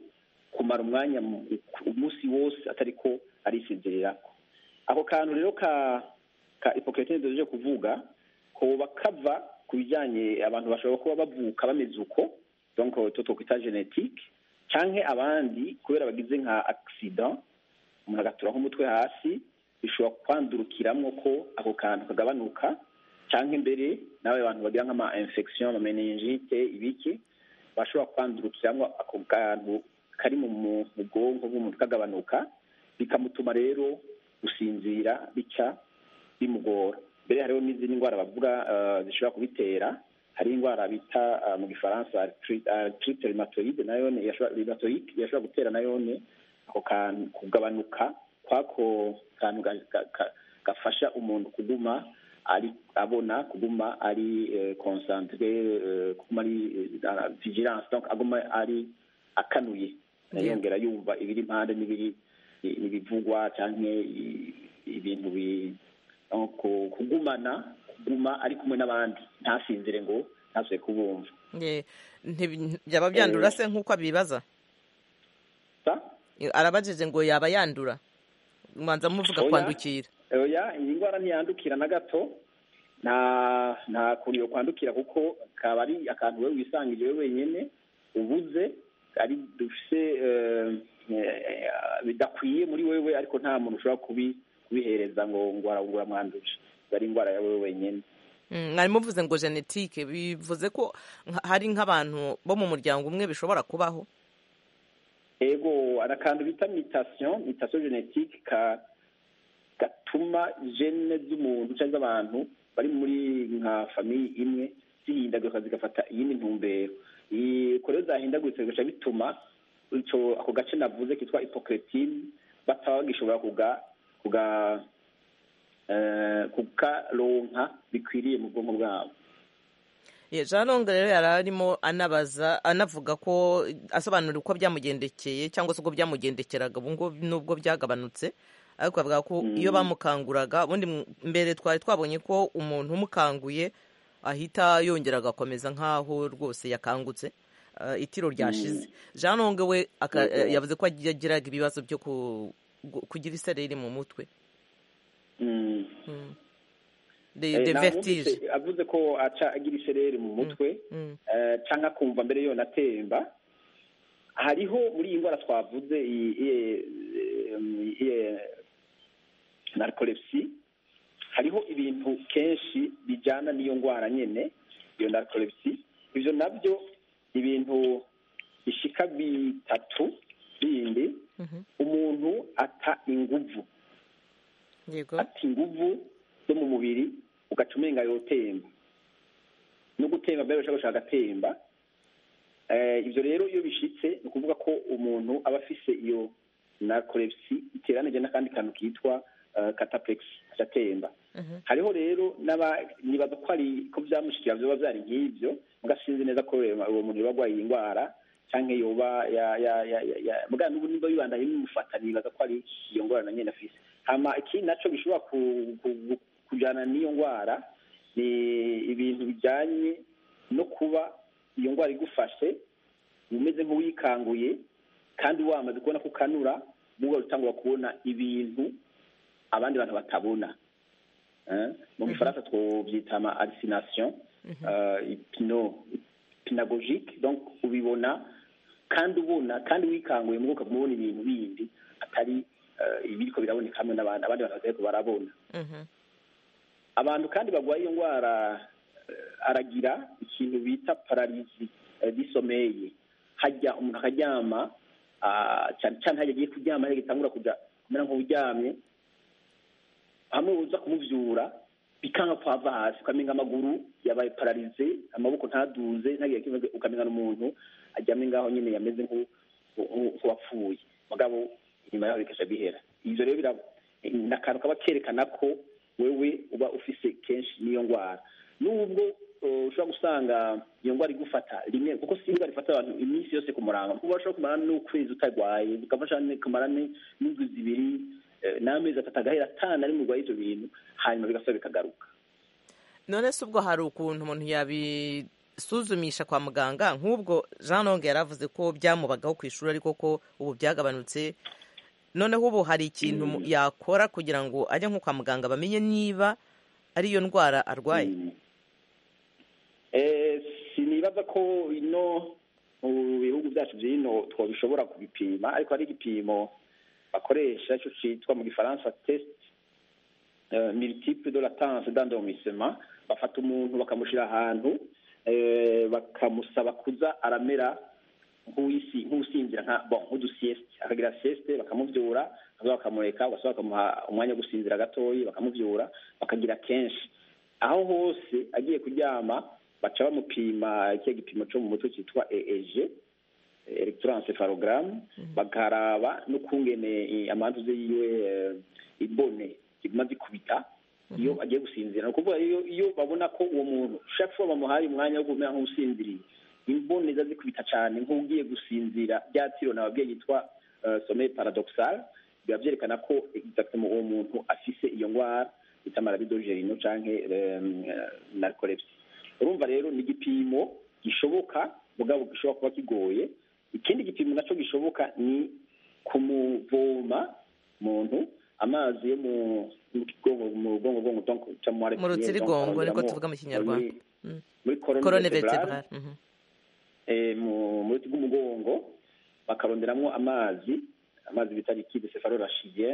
kumara umwanya mu- ku- umunsi wose atari ko arisinzirirako ako kantu rero ka ka hypocretine duje kuvuga koba kava ku bijyanye abantu bashobora kuba bavuka bameze uko donc to twokwita genetique canke abandi kubera bagize nka accident umuntu agatura nk'umutwe hasi bishobora kwandurukiramwo ko ako kantu kagabanuka cyangwa imbere n'abo bantu bagira nk'ama infection ama meningite ibiki bashobora kwandurukiramwo ako kantu kari mu mu- mu bwonko bw'umuntu kagabanuka bikamutuma rero gusinzira bica bimugora mbere hariho n'izindi ndwara bavuga eh, zishobora kubitera hari indwara bita eh, mu gifaransa artri- arthrite rheumatoide nayo ni- yashobora rheumatoic, yashobora gutera nayo ni ako kantu kugabanuka kwako kantu ga- ga- ga- gafasha umuntu kuguma ari abona kuguma ari eh, concentré eh, kuguma ari eh, vigilance donc aguma ari akanuye Yeah. yongera yumva ibiri impande n'ibiri ibivugwa cyangwa ibintu bi- aho ku- kugumana kuguma ari kumwe n'abandi ntasinzire ngo ntasubire kubumva Ye, ntibi- byaba byandura se nk'uko abibaza sa arabajije ngo yaba yandura mbanza muvuga Oya. kwandukira oya iyi ndwara ntiyandukira na gato nta nta kuntu yo kwandukira kuko kaba ari akantu wowe wisangije wowe wenyine ubuze ari dufise eh, eh, bidakwiye muri wewe ariko nta muntu ushobora kubi kubihereza ngo ngo arabungura mwanduje ari indwara yawe wenyine Mm, mwari muvuze ngo genetike bivuze ko nka- hari nk'abantu bo mu muryango umwe bishobora kubaho ego hari akantu bita mutation mutation genetique ka gatuma gene z'umuntu cyangwa iz'abantu bari muri nka famiye imwe zihindagurika zigafata iyindi ntumbero Iyi- ko rero zahindagurika bigaca bituma ico ako gace navuze kitwa hypocretine bataba bagishobora kuga kuga eh, kukaronka bikwiriye mu bwonko bwabo Ye, jean longa rero yari arimo anabaza anavuga ko asobanura uko byamugendekeye cyangwa se uko byamugendekeraga ubu ngubu nubwo byagabanutse ariko avuga ko iyo bamukanguraga ubundi mu- mbere twari twabonye ko umuntu umukanguye ahita yongera agakomeza nk'aho rwose yakangutse eh, itiro ryashize jean longa we aka- eh, yavuze ko yagiraga ibibazo byo ku- gu- kugira isereri mu mutwe Mm. Mm. de, Eh, de nta wumvise vertige avuze ko aca agira isereri mu mutwe Mm. eh, canke akumva mbere yo natemba hariho muri iyi ndwara twavuze iyi iyi- em, iyi narcolepsy hariho ibintu kenshi bijyana n'iyo ndwara nyine iyo narcolepsy ibyo nabyo ibintu bishika bitatu bindi Mhm. umuntu ata inguvu yego ati inguvu zo mu mubiri ugaca umenga yotemba no gutemba mbere ushaka gushaka agatemba ibyo rero iyo bishitse ni ukuvuga ko umuntu aba afise iyo narcolepsy iteranije n'akandi kantu kitwa cataplex gatemba hariho rero nibaza ko ari ko byamushikira byoba byari nk'ibyo mugasinzi neza ko uwo muntu yoba arwaye iyi ndwara cyangwa yoba bwa n'ubu nimba yibanda bimufata nibaza ko ari iyo ndwara na nyine afise hama iki nacyo gishobora kujyana n'iyo ndwara ni ibintu bijyanye no kuba iyo ndwara igufashe umeze nk'uwikanguye kandi wamaze kubona ko ukanura n'ubwo utangira kubona ibintu abandi bantu batabona mu gifaransa twabyita ama arisinasiyo ipino pinagogike ubibona kandi ubona kandi wikanguye mwuka kumubona ibintu bindi atari ibiriko biraboneka hamwe n'abandi abandi bantu batari barabona abantu kandi barwaye iyo ndwara aragira ikintu bita pararizi disomeye hajya umuntu akaryama cyane cyane hajya agiye kuryama hajya gitangura kujya kumera nk'uryamye hamwe uza kumubyura bikanga kwava hasi ukamenga amaguru yabaye pararize amaboko ntaduze ntagire ikibazo ukamenya n'umuntu aryamye ngaho nyine yameze nk'uwapfuye mugabo inyuma yaho bikajya bihera ibyo rero ni akantu kaba kerekana ko wewe uba ufise kenshi n'iyo ndwara nubwo ushobora gusanga iyo ndwara igufata rimwe kuko si indwara ifata abantu iminsi yose ku murango kuko ushobora kumara n'ukwezi utarwaye bigafasha kumara n'indwi zibiri n'amezi atatu agahera atanu ari murwaye ibyo bintu hanyuma bigasaba bikagaruka none se ubwo hari ukuntu umuntu yabisuzumisha kwa muganga nk'ubwo jean longue yari avuze ko byamubagaho ku ishuri ariko ko ubu byagabanutse noneho ubu hari ikintu yakora kugira ngo ajye nko kwa muganga bamenye niba ari iyo ndwara arwaye sinibaza ko ino mu bihugu byacu by'ino twabishobora kubipima ariko hari igipimo bakoresha icyo cyitwa mu gifaransa tesite militipe de latanse dandomisema bafata umuntu bakamushyira ahantu bakamusaba kuza aramera nk'usinzira nka bo nk'udusiyesite akagira siyesite bakamubyura bakamureka ugasaba bakamuha umwanya wo gusinzira gatoya bakamubyura bakagira kenshi aho hose agiye kuryama baca bamupima iki gipimo cyo mu mutwe cyitwa eeje elegitoransefarogaramu bakaraba n'ukungene amantuze yiwe ibone zimaze kubita iyo agiye gusinzira ni ukuvuga iyo babona ko uwo muntu ushaka ko bamuhaye umwanya wo kumera nk'usinziriye imbone ziba zikubita cyane nk'ugiye gusinzira bya tiro nababyeyi yitwa someye paradokisari biba byerekana ko egizagitemo uwo muntu afise iyo ndwara bita marabidojerino cyangwa narikorebisi urumva rero ni igipimo gishoboka mugabo gishobora kuba kigoye ikindi gipimo nacyo gishoboka ni kumuvoma umuntu amazi yo mu bwonko bwonko mu rutsirigongo niko tuvuga mu kinyarwanda korone veteburare mu ruti rw'umugongo bakaronderamo amazi amazi bita likide sefarorashiye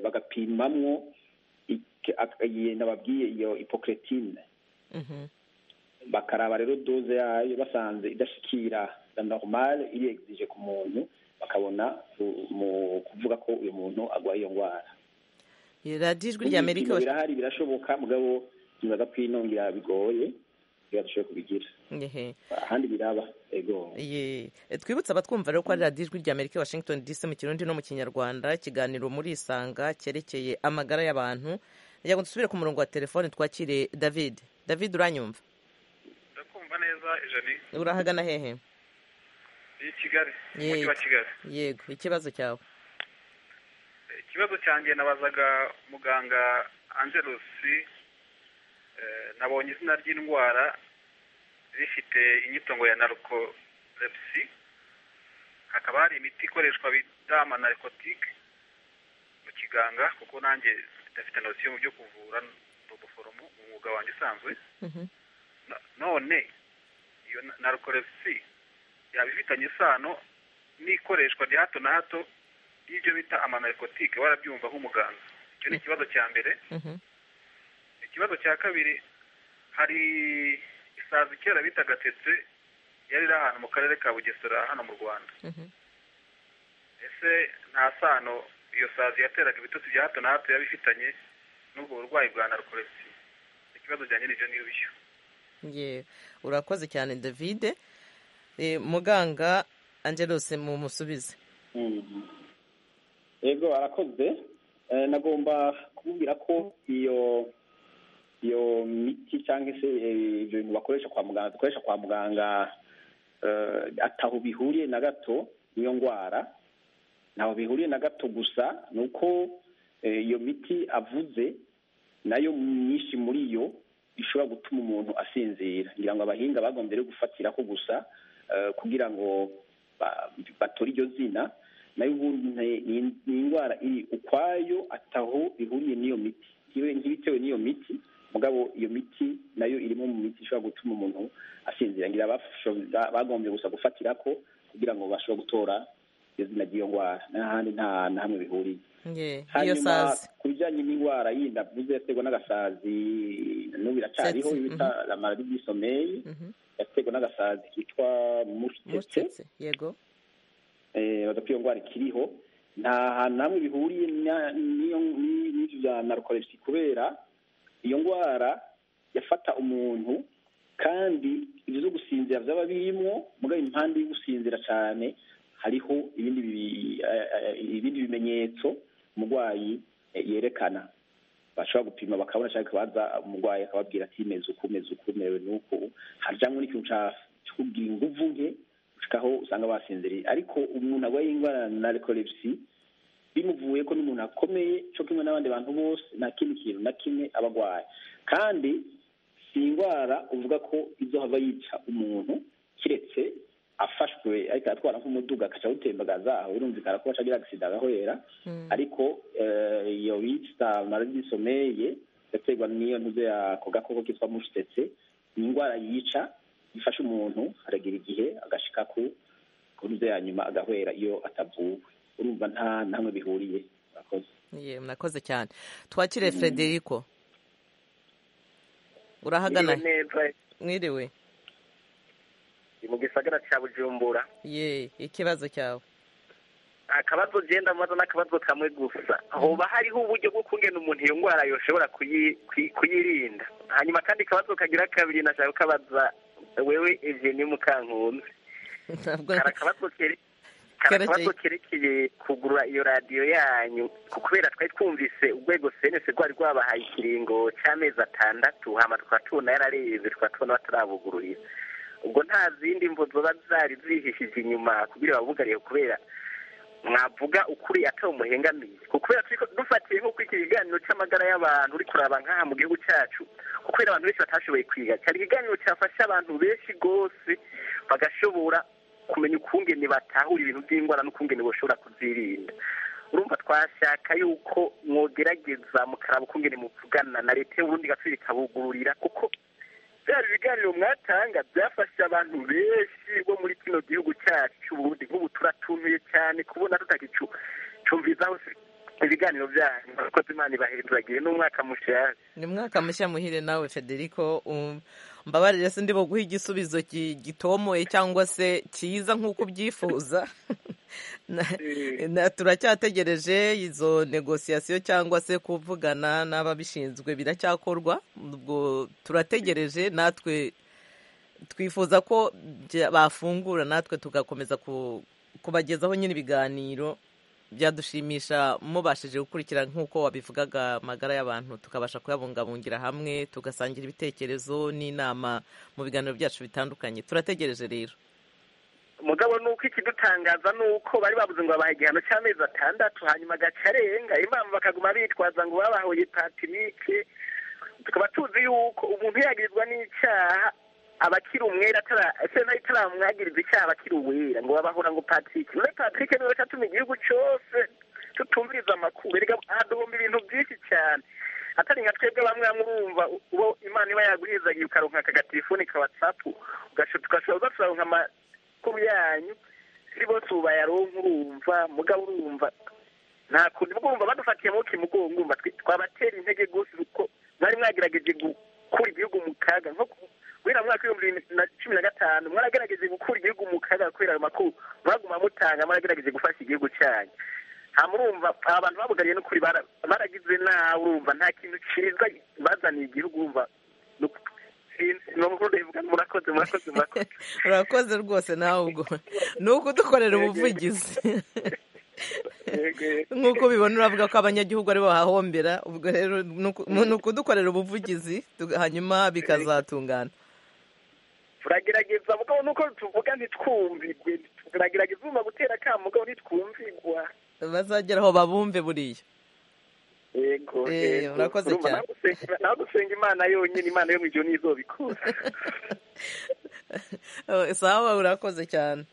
bagapimamwo nababwiye iyo ipokeretine bakaraba rero doze yayo basanze idashikira na normale iri egizije ku muntu bakabona mu kuvuga ko uyu muntu arwaye iyo ndwara radijwi ry'amerika birahari birashoboka mugabo nibaza ko inongera bigoye birarushaho kubigira ahandi biraba ego twibutse abatwumva rero ko ari radiyo ijwi ry'amerika washington dc mu kirundi no mu kinyarwanda ikiganiro muri isanga cyerekeye amagara y'abantu reka dusubire ku murongo wa telefone twakire david david uranyumva ndakumva neza ijani urahagana hehe i kigali umujyi wa kigali yego ikibazo cyawe ikibazo cyanjye nabazaga muganga angelusi nabonye izina ry'indwara rifite inyitongo ya narikolepsi hakaba hari imiti ikoreshwa bita amanarikotike mu kiganga kuko nanjye ndafite nosiyo mu byo kuvura ni ubuforomo mu mwuga wanjye usanzwe none iyo narikolepsi yaba ifitanye isano n'ikoreshwa rya hato na hato y'ibyo bita amanarikotike warabyumva nk'umuganga icyo ni ikibazo cya mbere ikibazo cya kabiri hari isazi kera bitaga tetse yari iri ahantu mu karere ka bugesera hano mu rwanda ese nta sano iyo sazi yateraga ibitotsi bya hato na hato yaba ifitanye n'ubwo burwayi bwa narukoregisi ikibazo bya nyir'ibyo ngibyo urakoze cyane davide Eh, muganga angelose mumusubize yego arakoze Eh, nagomba kubwira ko iyo iyo miti cyangwa se eh, ibyo bintu bakoresha kwa muganga dukoresha kwa muganga eh, ataho bihuriye na gato n'iyo ndwara ntaho bihuriye na gato gusa ni uko eh, iyo miti avuze nayo myinshi muri yo ishobora gutuma umuntu asinzira ngira ngo abahinga bagombye rero gufatira ko gusa eh, kugira ngo ba- batore iryo zina nayo ubundi ni- ni- ni indwara iri ukwayo ataho ihuriye n'iyo miti Ibe- ntibitewe n'iyo miti mugabo iyo miti nayo irimo mu miti ishobora gutuma umuntu asinzira ngira abasho- ba- bagombye gusa gufatira ko kugira ngo bashobore gutora iyo zina ry'iyo ndwara n'ahandi nta na hamwe bihuriye Ye, iyo hanyuma sazi ku bijyanye n'indwara yindi avuze yaterwa n'agasazi n'ubu iracariho Tsetse, bita la maladie du sommeil yaterwa n'agasazi kitwa mushitetse mucetse yego eh, badapfa iyo ndwara ikiriho nta hantu hamwe bihuriye na- n'iyo- ni- n'ibyo bya narcolepsy kubera iyo ndwara yafata umuntu kandi ibyo byo gusinzira byaba birimwo mugabo impande yo gusinzira cyane hariho ibindi bibi- eh, eh, ibindi bimenyetso umurwayi eh, yerekana bashobora gupima bakabona cyangwa akabaza umurwayi akababwira ati meze uku meze uku merewe n'uku haryanwe n'ikintu ca- co kugira inguvu nke ushikaho usanga basinziriye ariko umuntu arwaye indwara ya narcolepsy bimuvuye ko n'umuntu akomeye cyo kimwe n'abandi bantu bose nta kindi kintu na kimwe aba arwaye kandi si indwara uvuga ko izohava yica umuntu kiretse afashwe ariko aratwara nk'umuduga akaca awutembagaza aho birumvikana ko acagira agisida agahorera ariko eh, iyo bita maladie du sommeil yaterwa n'iyo ntuze ako gakoko kitwa mushitetse ni indwara yica ifasha umuntu aragira igihe agashika ku ku ntuze ya nyuma agahwera iyo atavuwe urumva nta namwe bihuriye murakoze ye murakoze cyane twakire frederico urahagana he? mwiriwe mu gisagara cya bujumbura ye ikibazo cyawe akabazo genda maze n'akabazo kamwe gusa hoba hariho uburyo bwo kungena umuntu iyo ndwara yoshobora kuyi- kuyi- kuyirinda hanyuma kandi akabazo kagira kabiri nashaka kukabaza wewe eveni mukankunzi ntabwo kari akabazo kere- kari Kerekeye- akabazo kerekeye kugura iyo radiyo yanyu kubera twari twumvise urwego senesi rwari rwabahaye ikiringo cy'amezi atandatu hama tukaba tubona yararebye tukaba tubona batarabugururira ubwo nta zindi mvo zoba zari zihishije inyuma kugira babugariye kubera mwavuga ukuri atari umuhengamiye kubera turi dufatiye nko kuri iki kiganiro cy'amagara y'abantu uri kuraba nk'aha mu gihugu cyacu kubera abantu benshi batashoboye kwiga cyari ikiganiro cyafasha abantu benshi rwose bagashobora kumenya ukungene batahura ibintu by'indwara n'ukungene bashobora kuzirinda urumva twashaka yuko mwogerageza mukaraba ukungene muvugana na leta y'uburundi igasubiza ikabugururira kuko bya biganiro mwatanga byafasha abantu benshi bo muri kino gihugu cyacu cy'uburundi nk'ubu turatumiye cyane kubona tutagicu cumvizaho ibiganiro byanyu murakoze imana ibahinduragiye n'umwaka mushaje ni mwaka mushya muhire nawe federico um, mbabarire se ndi buguhe igisubizo ki- gitomoye cyangwa se cyiza nk'uko ubyifuza Na- na- turacyategereje izo negosiyasiyo cyangwa se kuvugana n'ababishinzwe biracyakorwa ubwo turategereje natwe twifuza ko bya- bafungura natwe tugakomeza ku- kubagezaho nyine ibiganiro byadushimisha mubashije gukurikira nk'uko wabivugaga amagara y'abantu tukabasha kuyabungabungira hamwe tugasangira ibitekerezo n'inama mu biganiro byacu bitandukanye turategereje rero umugabo ni uko ikidutangaza ni uko bari babuze ngo babahe igihano cy'amezi atandatu hanyuma agaca arenga impamvu bakaguma bitwaza ngo babahoye patinike tukaba tuzi yuko umuntu yagirizwa n'icyaha aba akiri umwera atara- ese nayo itaramwagiriza icyaha aba akiri uwera ngo babahora ngo patirike muri patirike niwe atuma igihugu cyose tutumviriza amakuru erega haduhumba ibintu byinshi cyane atari nka twebwe bamwe bamwe urumva uwo imana iba yaguhezagiye ukaronka akagatelefone ka watsapu ugashobora kuronka amakuru yanyu si bose ubu bayaronka urumva mugabo urumva nta kundi bwumva badufatiye amaboko imugongo urumva twe- twabatera intege gusa kuko mwari mwagerageje gukura igihugu mu kaga nko ku- guhera mu mwaka w'ibihumbi bibiri na cumi na gatanu mwaragerageje gukura igihugu mu kaga kubera ayo makuru mwaguma mutanga mwaragerageje gufasha igihugu cyanyu nta murumva aba bantu babugariye n'ukuri bara- baragize nawe urumva nta kintu cyiza bazaniye igihugu urumva ni umukuru rivuga murakoze murakoze murakoze urakoze rwose nawe ubwo ni ukudukorera ubuvugizi nk'uko ubibona uravuga ko abanyagihugu aribo bahahombera ubwo rero ni ukudukorera ubuvugizi hanyuma bikazatungana turagerageza mugabo nuko tuvuga ntitwumvigwe turagerageza ubuma gutera akamu mugabo ntitwumvigwa bazagera aho babumve buriya yego Eh, urakoze urumva cyane. nawe usenga- nawe usenga imana yonyine imana yo mu ijoro ntizobikura sawa urakoze cyane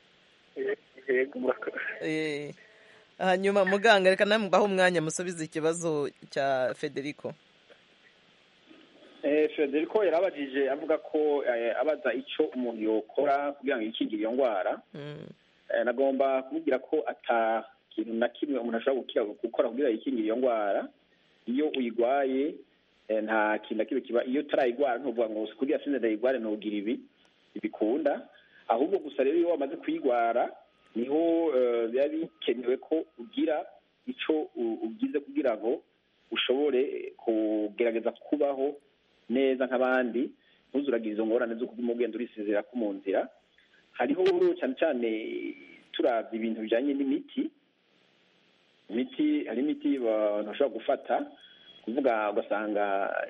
yego murakoze Eh, hanyuma muganga reka nawe mubahe umwanya musubize ikibazo cya federico Eh, Federico yarabajije avuga ko eh, abaza icyo umuntu yokora kugira ngo yikingire iyo ndwara Mm, Eh, nagomba kumubwira ko ata kintu na kimwe umuntu ashobora gukira gukora kugira yikingire iyo ndwara iyo uyirwaye eh, nta kintu na kimwe kiba iyo utarayirwara ntuvuga ngo kugira sinze ndayirware ntugira ibi ntibikunda ahubwo gusa rero iyo wamaze kuyirwara niho eh, biba bikenewe ko ugira icyo u- ugize kugira ngo ushobore kugerageza kubaho neza nk'abandi ntuzuragize izo ngorane zo kuguma ugenda urisezera ko mu nzira hariho cyane cyane turavye ibintu bijanye n'imiti imiti hari imiti abantu bashobora gufata kuvuga ugasanga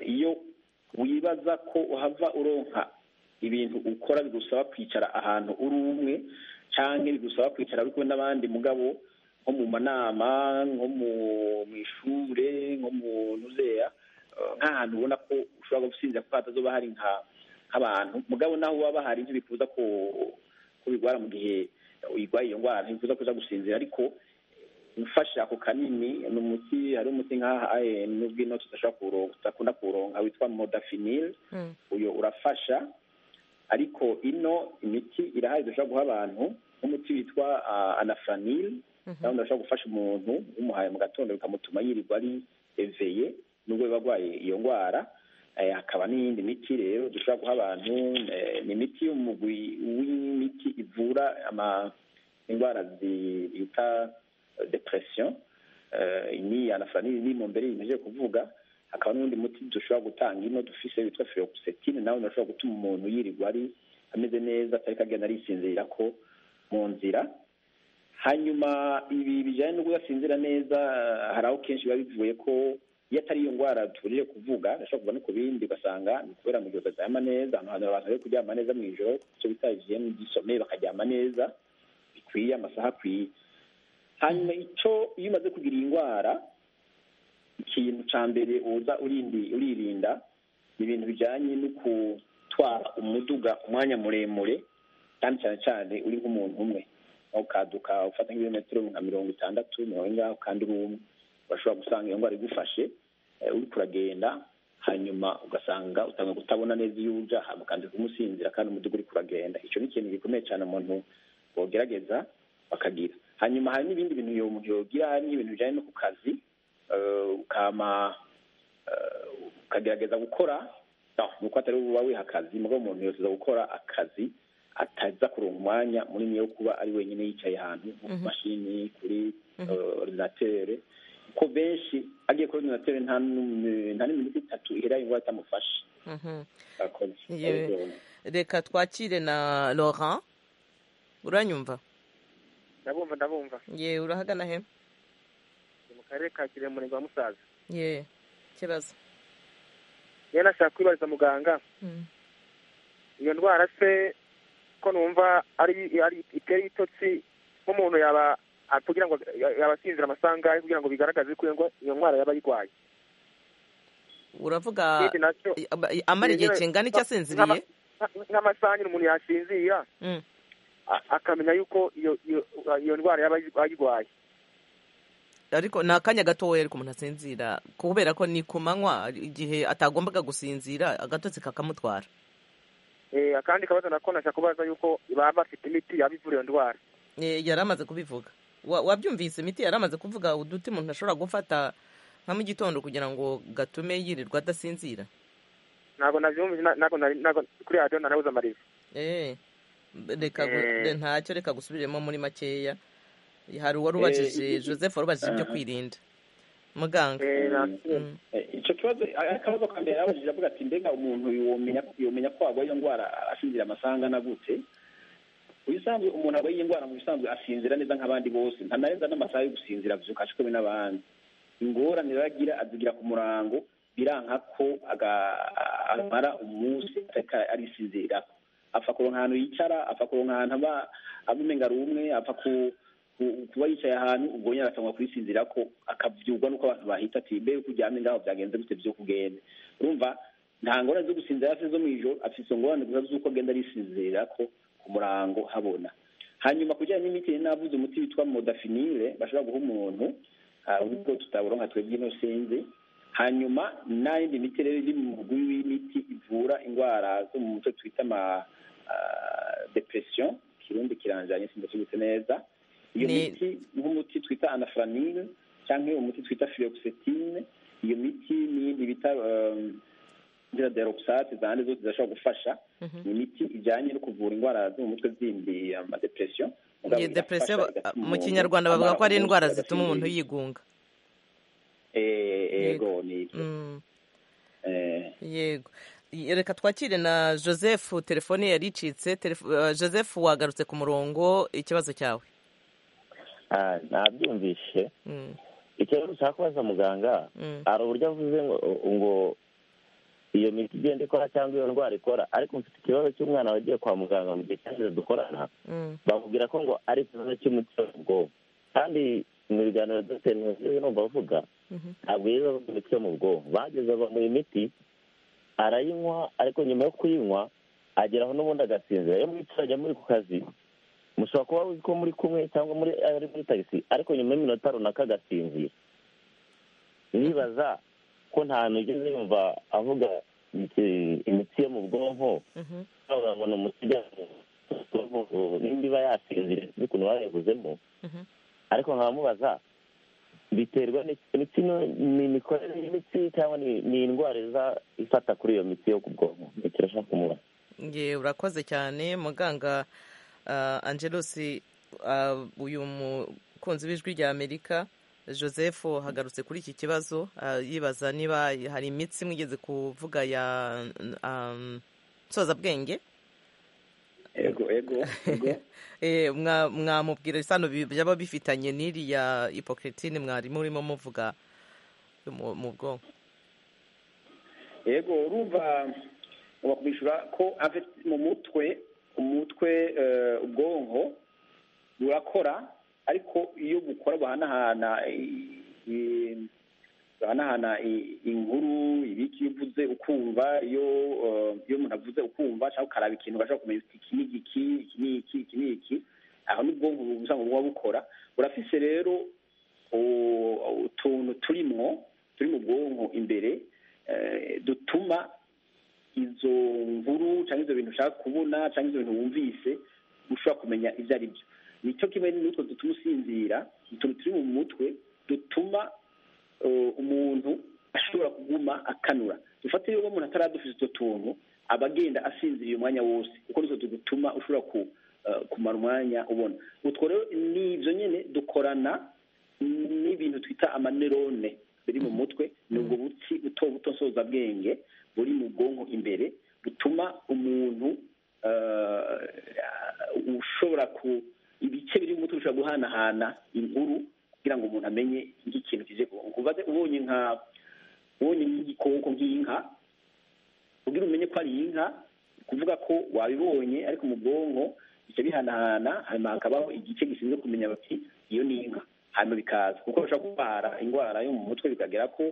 iyo wibaza ko uhava uronka ibintu ukora bigusaba kwicara ahantu uri umwe canke bigusaba kwicara uri kumwe n'abandi mugabo nko mu manama nko mu mu ishure nko mu nuzeya eh, nk'ahantu ubona ko ushobora gusinzira ko hatazoba hari nka nk'abantu mugabo naho uba bahari ntibikuza ko ko ubirwara mu gihe uyirwaye iyo ndwara ntibikuza kuza gusinzira ariko ufashe ako kanini ni umuti hari umuti nk'aha eh, nubwo ino tudashobora kuwuronka tudakunda kuwuronka witwa modafinil mm, uyu urafasha ariko ino imiti irahari dushobora guha abantu nk'umuti witwa ah, anafranil mhm. nawe ndashobora gufasha umuntu umuhaye mu gatondo bikamutuma yirirwa ari eveye nubwo biba arwaye iyo ndwara Eh, hakaba n'iyindi miti rero dushobora guha abantu eh, ni imiti y'umugwi w'imiti ivura ama- indwara zi- bita depression Eh, ni anafranil ni mu mbere yimeje kuvuga hakaba n'undi muti dushobora gutanga ino dufise witwa feoxetine nawe ndashobora gutuma umuntu yirirwa ari ameze neza atari kagenda arisinzirira ko mu nzira hanyuma ibi bijyanye no kudasinzira neza hari aho kenshi biba bivuye ko iyo atari iyo ndwara tuburije kuvuga ashobora kuva no ku bindi ugasanga ni kubera mu gihe utaryama neza ahantu hari abantu bari kuryama neza mu ijoro icyo bita hygiene y'isomeye bakaryama neza bikwiye amasaha akwiye hanyuma icyo iyo umaze kugira iyi ndwara ikintu cya mbere uza urindi- uririnda ni ibintu bijyanye no gutwara umuduga umwanya muremure kandi cyane cyane uri nk'umuntu umwe aho ukaduka ufata nk'ibirometero nka mirongo itandatu mirongo ingaho kandi uri umwe urashobora gusanga iyo ndwara igufashe eh, uriko uragenda hanyuma ugasanga utanga kutabona neza iyo uja hama kandi kumusinzira kandi umuduga uriko uragenda ico ni ikintu gikomeye cyane umuntu bogerageza bakagira hanyuma hari n'ibindi bintu iyo umuntu yogira hari n'ibintu bijanye no ku kazi eh, ukama eh, ukagerageza gukora no nuko atari uba wiha akazi mugabo umuntu yoseza gukora akazi ataza kuronka umwanya munini wo kuba ari wenyine yicaye ahantu nko ku Mhm. mashini kuri Mhm. eh, ordinatere ko benshi agiye kuri ordinatere nta n'um- nta n'iminota itatu ihera indwara itamufashe Mhm. Murakoze. Yewe. Ariko, reka twakire na laurent uranyumva ndabumva ndabumva ye urahagana he ni mu karere ka kirehe umurenge wa musaza ye ikibazo niyo nashaka kwibariza muganga Mm. iyo ndwara se ko numva ari ari itera ibitotsi nk'umuntu yaba a- kugira ngo yaba asinzira amasaha angahe kugira ngo bigaragaze ko iyo ngo- iyo ndwara yaba ayirwaye uravuga ikindi nacyo amara igihe Yewe. kingana icyo asinziriye nk'ama- nk'amasaha nyine umuntu yasinzira Mm. a- akamenya yuko iyo iyo iyo ndwara yaba ayirwaye ariko ni akanya gatoya ariko umuntu asinzira kubera ko ni ku manywa igihe atagombaga gusinzira agatotsi kakamutwara Eh, akandi kabazo nako nashaka kubaza yuko baba bafite imiti yaba ivura iyo ndwara Eh, yari amaze kubivuga Wa- wabyumvise imiti yari amaze kuvuga uduti umuntu ashobora gufata nka mu gitondo kugira ngo gatume yirirwa adasinzira ntabwo nabyumvise na- ntabwo nari- ntabwo kuri radiyo narabuze amariza Eh, reka gu- Eh. re- ntacyo reka gusubiremo muri makeya hari uwari ubajije Eh, joseph wari ubajije ibyo aha. kwirinda muganga icyo kibazo akabazo ka mbere yarabajije avuga ati mbega umuntu yomenya yomenya ko arwaye iyo ndwara ashinzira amasanga na gute ubusanzwe umuntu arwaye iyi ndwara mu bisanzwe asinzira neza nk'abandi bose ntanarenza n'amasaha yo gusinzira abyuka cyo kumwe n'abandi ingorane agira azigira ku murango biranka ko amara umunsi arisinzira apfa kuronka ahantu yicara apfa kuronka ahantu aba abumenga ari umwe apfa ku kuba yicaye ahantu ubwo aratangwa kubisinzira ko akabyurwa n'uko abantu bahita ati mbe kuryame ngaho byagenze gute byo kugenda urumva nta ngorane zo gusinzira hasi zo mu ijoro afite izo ngorane gusa z'uko agenda arisinzira ko ku murango habona hanyuma kujyanye n'imiti navuze umuti witwa modafinire bashobora guha umuntu ubwo tutaburonka twebwe ino sinzi hanyuma n'indi miti rero iri mu mugwi w'imiti ivura indwara zo mu mutwe twita ama depression kirundi kiranjanye sindasubitse neza iyo miti nk'umuti twita anafaranine cyangwa umuti twita filoxetine iyo miti n'iyindi bita zira deroxate zandi zose zirashobora gufasha ni imiti ijyanye no kuvura indwara zo mu mutwe zindi amadepresiyo iyi depresiyo mu kinyarwanda bavuga ko ari indwara zituma umuntu yigunga yego ni ibyo yego reka twakire na joseph telefone yari icitse joseph wagarutse ku murongo ikibazo cyawe ntabyumvishe ikibazo ushaka kubaza muganga hari uburyo avuze ngo iyo miti igenda ikora cyangwa iyo ndwara ikora ariko mfite ikibazo cy'umwana wagiye kwa muganga mu gihe cyashize dukorana bamubwira ko ngo ari ikibazo cy'umuti wo mu bwonko kandi mu biganiro dogiteri ntuzi numva avuga ntabwo yize avuga imiti yo mu bwonko bageze bamuha imiti arayinywa ariko nyuma yo kuyinywa ageraho n'ubundi agasinzira iyo mwicaranye muri ku kazi mushobora kuba uzi ko muri kumwe cyangwa muri ari muri tagisi ariko nyuma y'iminota runaka agasinzira nibaza ko nta ugeze yumva avuga imiti yo mu bwonko bavuga ngo ni umuti nimba iba yasinziriye sinzi ukuntu bayivuzemo ariko nkabamubaza biterwa ni imikorere y'imitsi cyangwa ni indwara iza ifata kuri iyo miti yo ku bwonko ntikirashaka kumubaza urakoze cyane muganga angelosi uyu mukunzi w'ijwi rya amerika joseph hagarutse kuri iki kibazo yibaza niba hari imitsi mwigeze kuvuga ya nsozabwenge mwamubwira isano byaba bifitanye n'iriya ipokritine mwarimu urimo muvuga mu bwonko yego urumva bakwishyura ko mu mutwe umutwe ubwonko burakora ariko iyo bukora buhanahana buhanahana inkuru ibiki iyo uvuze ukumva iyo iyo umuntu avuze ukumva cyangwa ukaraba ikintu ugashobora kumenya uti iki ni iki iki ni iki iki ni iki aho ni ubwonko bubuza ngo buba bukora burafise rero utuntu turimo turi mu bwonko imbere dutuma izo nkuru cyangwa ibyo bintu ushaka kubona cyangwa ibyo bintu wumvise ushobora kumenya ibyo ari byo nicyo kimwe n'utwo dutuma usinzira utuntu turi mu mutwe dutuma umuntu ashobora kuguma akanura dufate rero umuntu ataradufize utwo tuntu aba agenda asinziriye umwanya wose kuko nitwo dutuma ushobora kumara umwanya ubona utwo rero ni ibyo nyine dukorana n'ibintu twita amanerone biri mu mutwe ni ubwo butsi buto buto nsozabwenge buri mu bwonko imbere butuma umuntu ushobora ku ibice biri mu mutwe bishobora guhanahana inkuru kugira ngo umuntu amenye nk'ikintu kije kubaze ubonye nka ubonye nk'igikoko nk'inka kugira umenye ko ari inka kuvuga ko wabibonye ariko mu bwonko bice bihanahana hanyuma hakabaho igice gishinzwe kumenya bati iyo ni inka hanyuma bikaza kuko bashobora kurwara indwara yo mu mutwe bikagera ko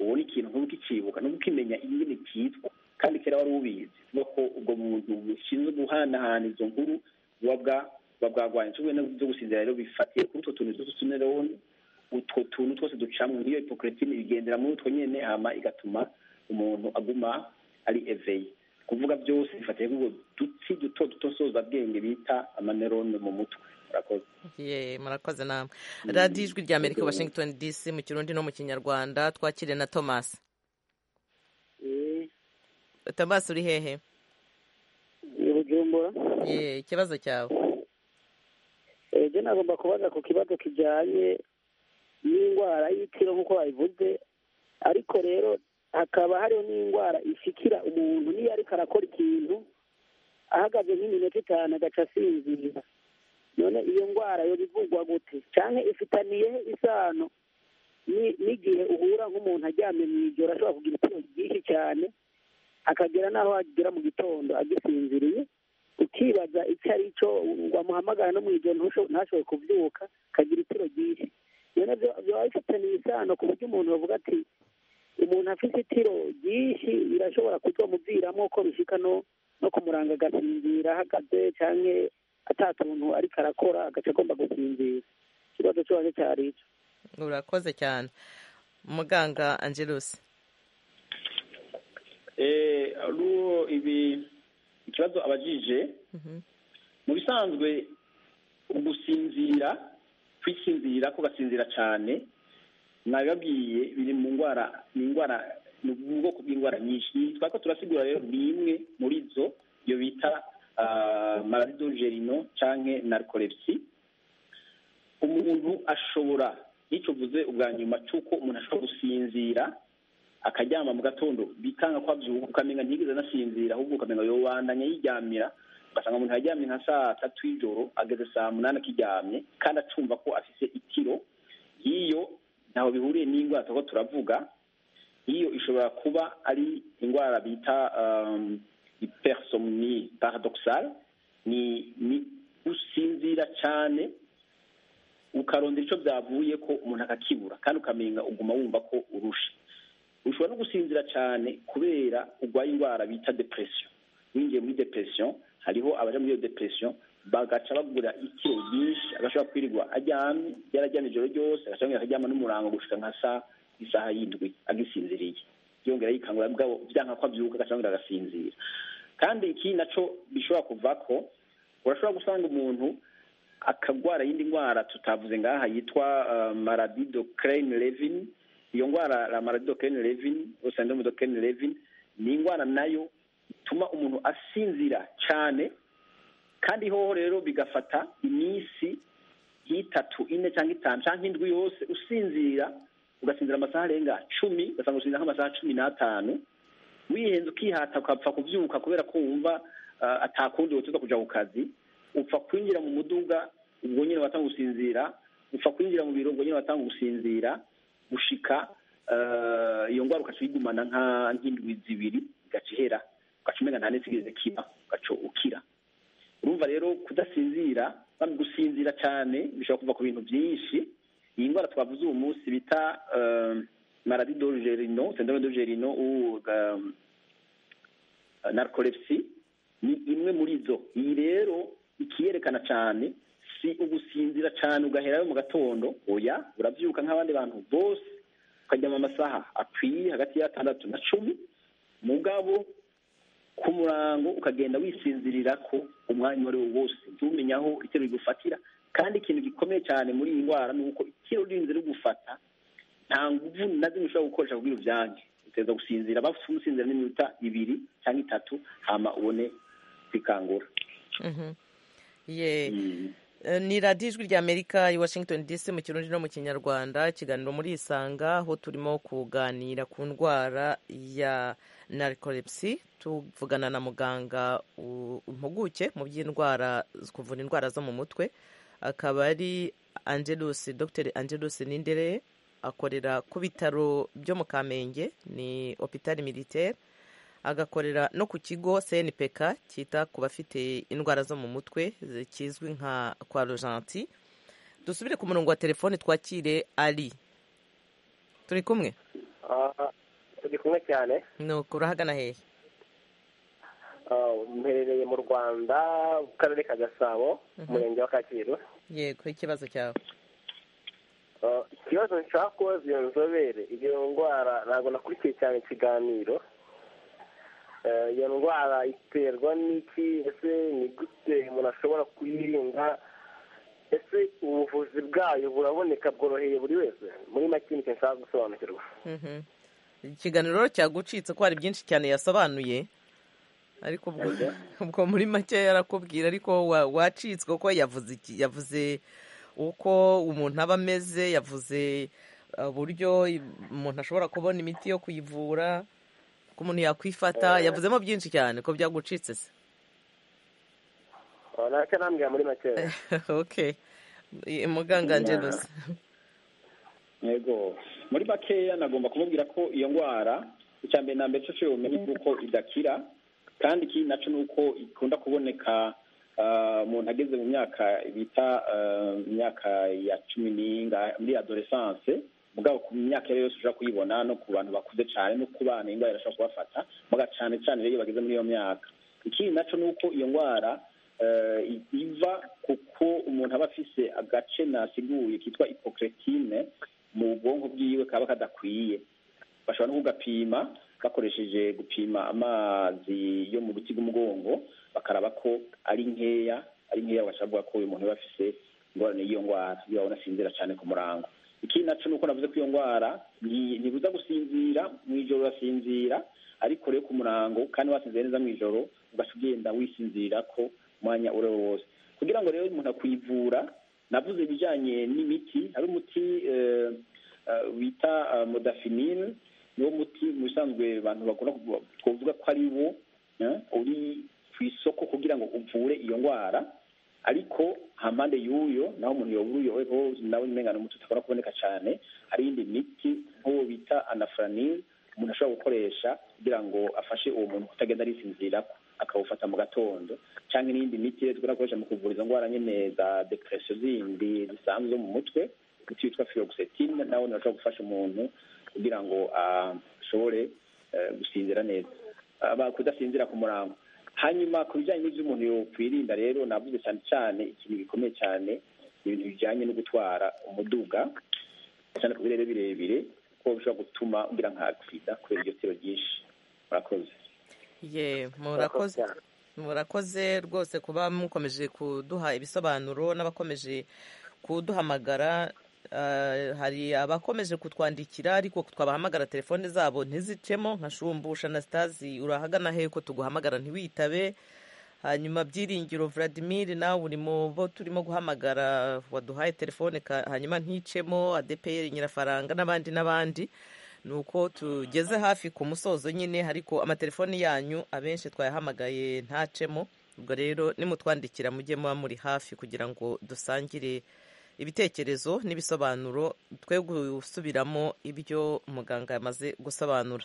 ubona ikintu ntubuke ikibuka ntubuke imenya ingene cyitwa kandi kera wari ubizi kuvuga ko ubwo muntu bushinzwe guhanahana izo nkuru buba bwa buba bwarwaye inshuro byo gusinzira rero bifatiye kuri utwo tuntu twose tuneroni utwo tuntu twose ducamo nk'iyo hipokiritine bigendera muri utwo nyine hama igatuma umuntu aguma ari eveye kuvuga byose bifatiye kuri ubwo dutsi duto duto nsozabwenge bita amanerone mu mutwe murakoze ye murakoze namwe radiyo ijwi rya amerika washington dc mu kirundi no mu kinyarwanda twakire na thomas thomas uri hehe bujumbura ye ikibazo cyawe ejo nagomba kubaza ku kibazo kijyanye n'indwara y'ikiro nk'uko babivuze ariko rero hakaba hariho n'indwara ishikira umuntu niyo ariko arakora ikintu ahagaze nk'iminota itanu agaca asinzira none iyo ndwara yo bivugwa gute cyane ifitaniye isano n'igihe uhura nk'umuntu aryamye mu ijoro ashobora kugira ibitero byinshi cyane akagera n'aho agera mu gitondo agisinziriye ukibaza icyo ari cyo wamuhamagara no mu ijoro ntashobore kubyuka akagira itiro ryinshi rero biba bifitaniye isano ku buryo umuntu bavuga ati umuntu afite itiro ryinshi birashobora kuzamuviramo ko bishyika no kumuranga agasinzira ahagaze cyangwa atatuntu ariko arakora agace agomba gusinzira ikibazo cyo waje cyari icyo urakoze cyane muganga angelusi ibi ikibazo abajije mu bisanzwe ugusinzira kwisinzira ko gasinzira cyane nabibabwiye biri mu ndwara ni indwara ni ubwoko bw'indwara nyinshi twako turasigura rero ni imwe muri zo iyo bita maridogerino cyangwa narikolepsi umuntu ashobora nicyo uvuze ubwa nyuma cy'uko umuntu ashobora gusinzira akaryama mu gatondo bikanga ko abyuka ukamenya ntigeze anasinzira ahubwo ukamenya ngo wandanye yiryamira ugasanga umuntu yaryamye nka saa tatu y'ijoro ageze saa munani akiryamye kandi acumva ko afite itiro iyo ntaho bihuriye n'indwara tuba turavuga iyo ishobora kuba ari indwara bita iperisomni paradoxal ni usinzira cyane ukarondera icyo byavuye ko umuntu akakibura kandi ukamenya uguma wumva ko urusha ushobora no gusinzira cyane kubera urwaye indwara bita depresiyo winjiye muri depresiyo hariho abaje muri iyo depresiyo bagaca bagura ikiro nyinshi agashobora kwirirwa aryamye yararyamye ijoro ryose agashobora akaryama n'umurango gushika nka saa isaha y'indwi agisinziriye yongera yikangura bwabo byanka ko abyuka agashobora agasinzira kandi iki nacyo bishobora kuva ko urashobora gusanga umuntu akagwara iyindi ndwara tutavuze ngaha yitwa maradido kereyini revini iyo ndwara la maradido kereyini revini urusendemo do kereyini revini ni indwara nayo ituma umuntu asinzira cyane kandi hoho rero bigafata iminsi nk'itatu ine cyangwa itanu cyangwa indwi yose usinzira ugasinzira amasaha arenga cumi ugasanga usinzira nk'amasaha cumi n'atanu wihenze ukihata ukapfa kubyuka kubera ko wumva atakundi woteza kujya ku kazi upfa kwinjira mu muduga ubwo nyine watanga gusinzira upfa kwinjira mu biro ubwo nyine watanga gusinzira gushika iyo ndwara ukaca uyigumana nk'indwi zibiri igaca ihera ugaca umenya nta n'isigirize kiba ugaca ukira urumva rero kudasinzira gusinzira cyane bishobora kuva ku bintu byinshi iyi ndwara twavuze uwo munsi bita maradi dogerino sendome dogerino narikolepsi ni imwe muri zo iyi rero ikiyerekana cyane si ugusinzira cyane ugaherayo mu gatondo oya urabyuka nk'abandi bantu bose ukaryama amasaha akwiye hagati y'atandatu na cumi mugabo ku murango ukagenda wisinzirira ko umwanya uwo ari wo wose ntumenye aho itiro rigufatira kandi ikintu gikomeye cyane muri iyi ndwara ni uko itiro ririnze rigufata nta nguvu na zimwe ushobora gukoresha kugira ubyange uteza gusinzira bafite umusinzira n'iminota ibiri cyangwa itatu hama ubone kwikangura ni radiyo ijwi rya amerika i washington dc mu kirundi no mu kinyarwanda ikiganiro muri isanga aho turimo kuganira ku ndwara ya narikolepsi tuvugana na muganga impuguke mu by'indwara kuvura indwara zo mu mutwe akaba ari angelusi dr angelusi nindere akorera ku bitaro byo mu kamenge ni opitari militaire agakorera no ku kigo CNPK cyita ku bafite indwara zo mu mutwe kizwi nka kwa rojanti dusubire ku murongo wa telefone twakire ari turi kumwe turi kumwe cyane nuko urahagana hehe mperereye mu rwanda mu karere ka gasabo umurenge wa kacyiru yego ikibazo cyawe ikibazo nshaka kubaza iyo nzobere iyo ndwara ntabwo nakurikiye cyane ikiganiro iyo ndwara iterwa n'iki ese ni gute umuntu ashobora kuyirinda ese ubuvuzi bwayo buraboneka bworoheye buri wese muri make nicyo nshaka gusobanukirwa ikiganiro cyagucitse ko hari byinshi cyane yasobanuye ariko ubwo muri make yarakubwira ariko wacitswe ko yavuze uko umuntu aba ameze yavuze uburyo umuntu ashobora kubona imiti yo kuyivura ko umuntu yakwifata yavuzemo byinshi cyane ko byagucitse se ntacyo nambwira muri make okay muganga angelos yego muri makeya nagomba kumubwira ko iyo ndwara icya mbere na mbere cyose ubumenyi bw'uko idakira kandi ikindi nacyo ni uko ikunda kuboneka umuntu ageze mu myaka bita imyaka ya cumi n'ingahe muri adoresanse mugabo ku myaka iyo ari yose ushobora kuyibona no ku bantu bakuze cyane no ku bana indwara irashobora kubafata muga cyane cyane rero iyo bageze muri iyo myaka ikindi nacyo ni uko iyo ndwara iva kuko umuntu aba afise agace nasiguye kitwa ipokretine mu bwonko bwiwe kaba kadakwiye bashobora no kugapima bakoresheje gupima amazi yo mu ruti rw'umugongo bakaraba ko ari nkeya ari nkeya bagashobora kuvuga ko uyu muntu aba afise ingorane y'iyo ndwara iyo babona asinzira cyane ku murango ikindi nacyo ni uko navuze ko iyo ndwara ntibuza gusinzira mu ijoro urasinzira ariko rero ku murango kandi wasinzira neza mu ijoro ugaca ugenda wisinzira ko umwanya uri wo wose kugira ngo rero umuntu akwivura navuze ibijyanye n'imiti hari umuti wita modafinil niwo muti mu bisanzwe abantu bakunda twavuga ko ari wo uri ku isoko kugira ngo uvure iyo ndwara ariko hampande y'uyo naho umuntu yabura uyo nawe umenya umuti utakora kuboneka cyane hari iyindi miti nk'uwo bita anafuranil umuntu ashobora gukoresha kugira ngo afashe uwo muntu kutagenda arisinzira akawufata mu gatondo cyangwa n'iyindi miti tugomba gukoresha mu kuvura izo ndwara nyine za depression zindi zisanzwe zo mu mutwe umuti witwa firoxetine nawe urashobora gufasha umuntu kugira ngo ashobore gusinzira neza kudasinzira ku murango hanyuma ku bijyanye n'ibyo umuntu yakwirinda rero navuze cyane cyane ikintu gikomeye cyane ibintu bijyanye no gutwara umuduga cyane ku birere birebire kuko bishobora gutuma ugira nka agisida kubera iryo tiro ryinshi murakoze ye murakoze murakoze rwose kuba mukomeje kuduha ibisobanuro n'abakomeje kuduhamagara hari abakomeje kutwandikira ariko twabahamagara telefone zabo ntizicemo nka shumbusha na sitazi urahagana he ko tuguhamagara ntiwitabe hanyuma byiringiro Vladimir nawe uri mu bo turimo guhamagara waduhaye telefone hanyuma nticemo adepeyeri nyirafaranga n'abandi n'abandi ni uko tugeze hafi ku musozo nyine ariko amatelefoni yanyu abenshi twayahamagaye ntacemo ubwo rero nimutwandikira mujye muba muri hafi kugira ngo dusangire ibitekerezo n'ibisobanuro twe gusubiramo ibyo muganga yamaze gusobanura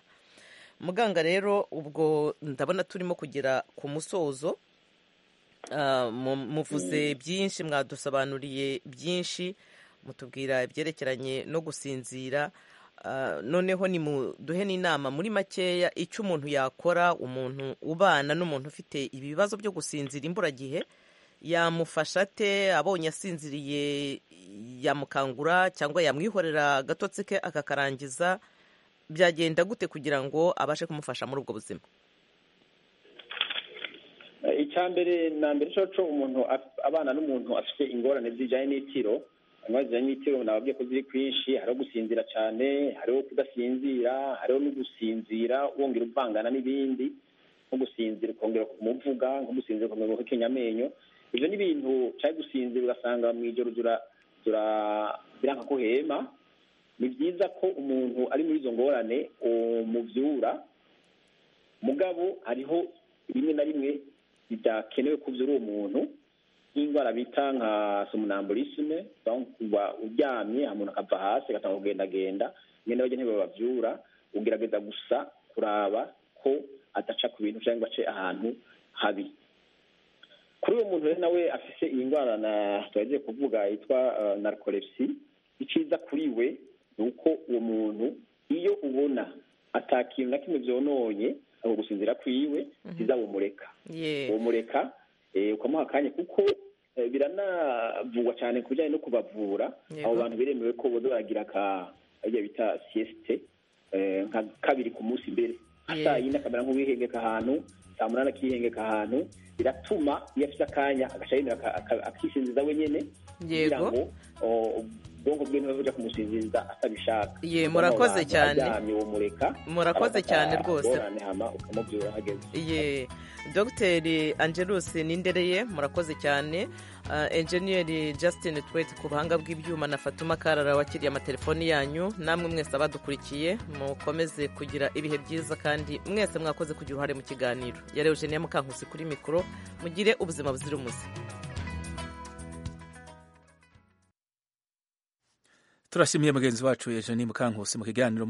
muganga rero ubwo ndabona turimo kugera ku musozo muvuze byinshi mwadusobanuriye byinshi mutubwira ibyerekeranye no gusinzira noneho ni muduhe n'inama muri makeya icyo umuntu yakora umuntu ubana n'umuntu ufite ibibazo byo gusinzira imburagihe yamufasha ate abonye asinziriye yamukangura cyangwa yamwihorera agatotsi ke akakarangiza byagenda gute kugira ngo abashe kumufasha muri ubwo buzima icya mbere na mbere cyo umuntu abana n'umuntu afite ingorane zijyanye n'itiro amazina y'itiro nababwiye ko ziri kwinshi hariho gusinzira cyane hariho kudasinzira hariho no gusinzira wongera uvangana n'ibindi nko gusinzira ukongera kumuvuga nko gusinzira ukongera guhekenya amenyo ibyo ni ibintu cyangwa gusinzira ugasanga mu ijoro biranka ko hema ni byiza ko umuntu ari muri izo ngorane umubyura mugabo hariho rimwe na rimwe bidakenewe kubyura uwo muntu nk'indwara bita nka somnambulisme kuba uryamye umuntu akava hasi agatanga kugendagenda ngenda bagenda ntibababyura ugerageza gusa kuraba ko adaca ku bintu cyangwa ace ahantu habi kuri uwo muntu rero nawe afite iyi ndwara tugiye kuvuga yitwa narcolepsy icyiza kuri we ni uko uwo muntu iyo ubona atakintu na kimwe byononye ako gusinzira kwiwe byiza bumureka bumureka ukamuha akanya kuko biranavugwa cyane ku bijyanye no kubavura abo bantu biremewe ko boza baragira ibyo bita siyesite nka kabiri ku munsi mbere saa yine akamera nk'uwihengeka ahantu saa munani akihengeka ahantu biratuma iyo afite akanya agaca yemera akisinziza wenyine kugira ngo ubwonko bwe niba bujya kumusinziriza atabishaka Ye, murakoze cyane. aryamye umureka Murakoze cyane rwose. hama ukamubyura ahageze ye dogiteri angelus nindereye murakoze cyane Ah, enjeniyeri justin twete ku buhanga bw'ibyuma na fatuma karara wakiriye amatelefoni yanyu namwe mwese abadukurikiye mukomeze kugira ibihe byiza kandi mwese mwakoze kugira uruhare mu kiganiro yari eugenia mukankusi kuri mikoro mugire ubuzima buzira umuze turashimiye mugenzi wacu eugenie mukankusi mu kiganiro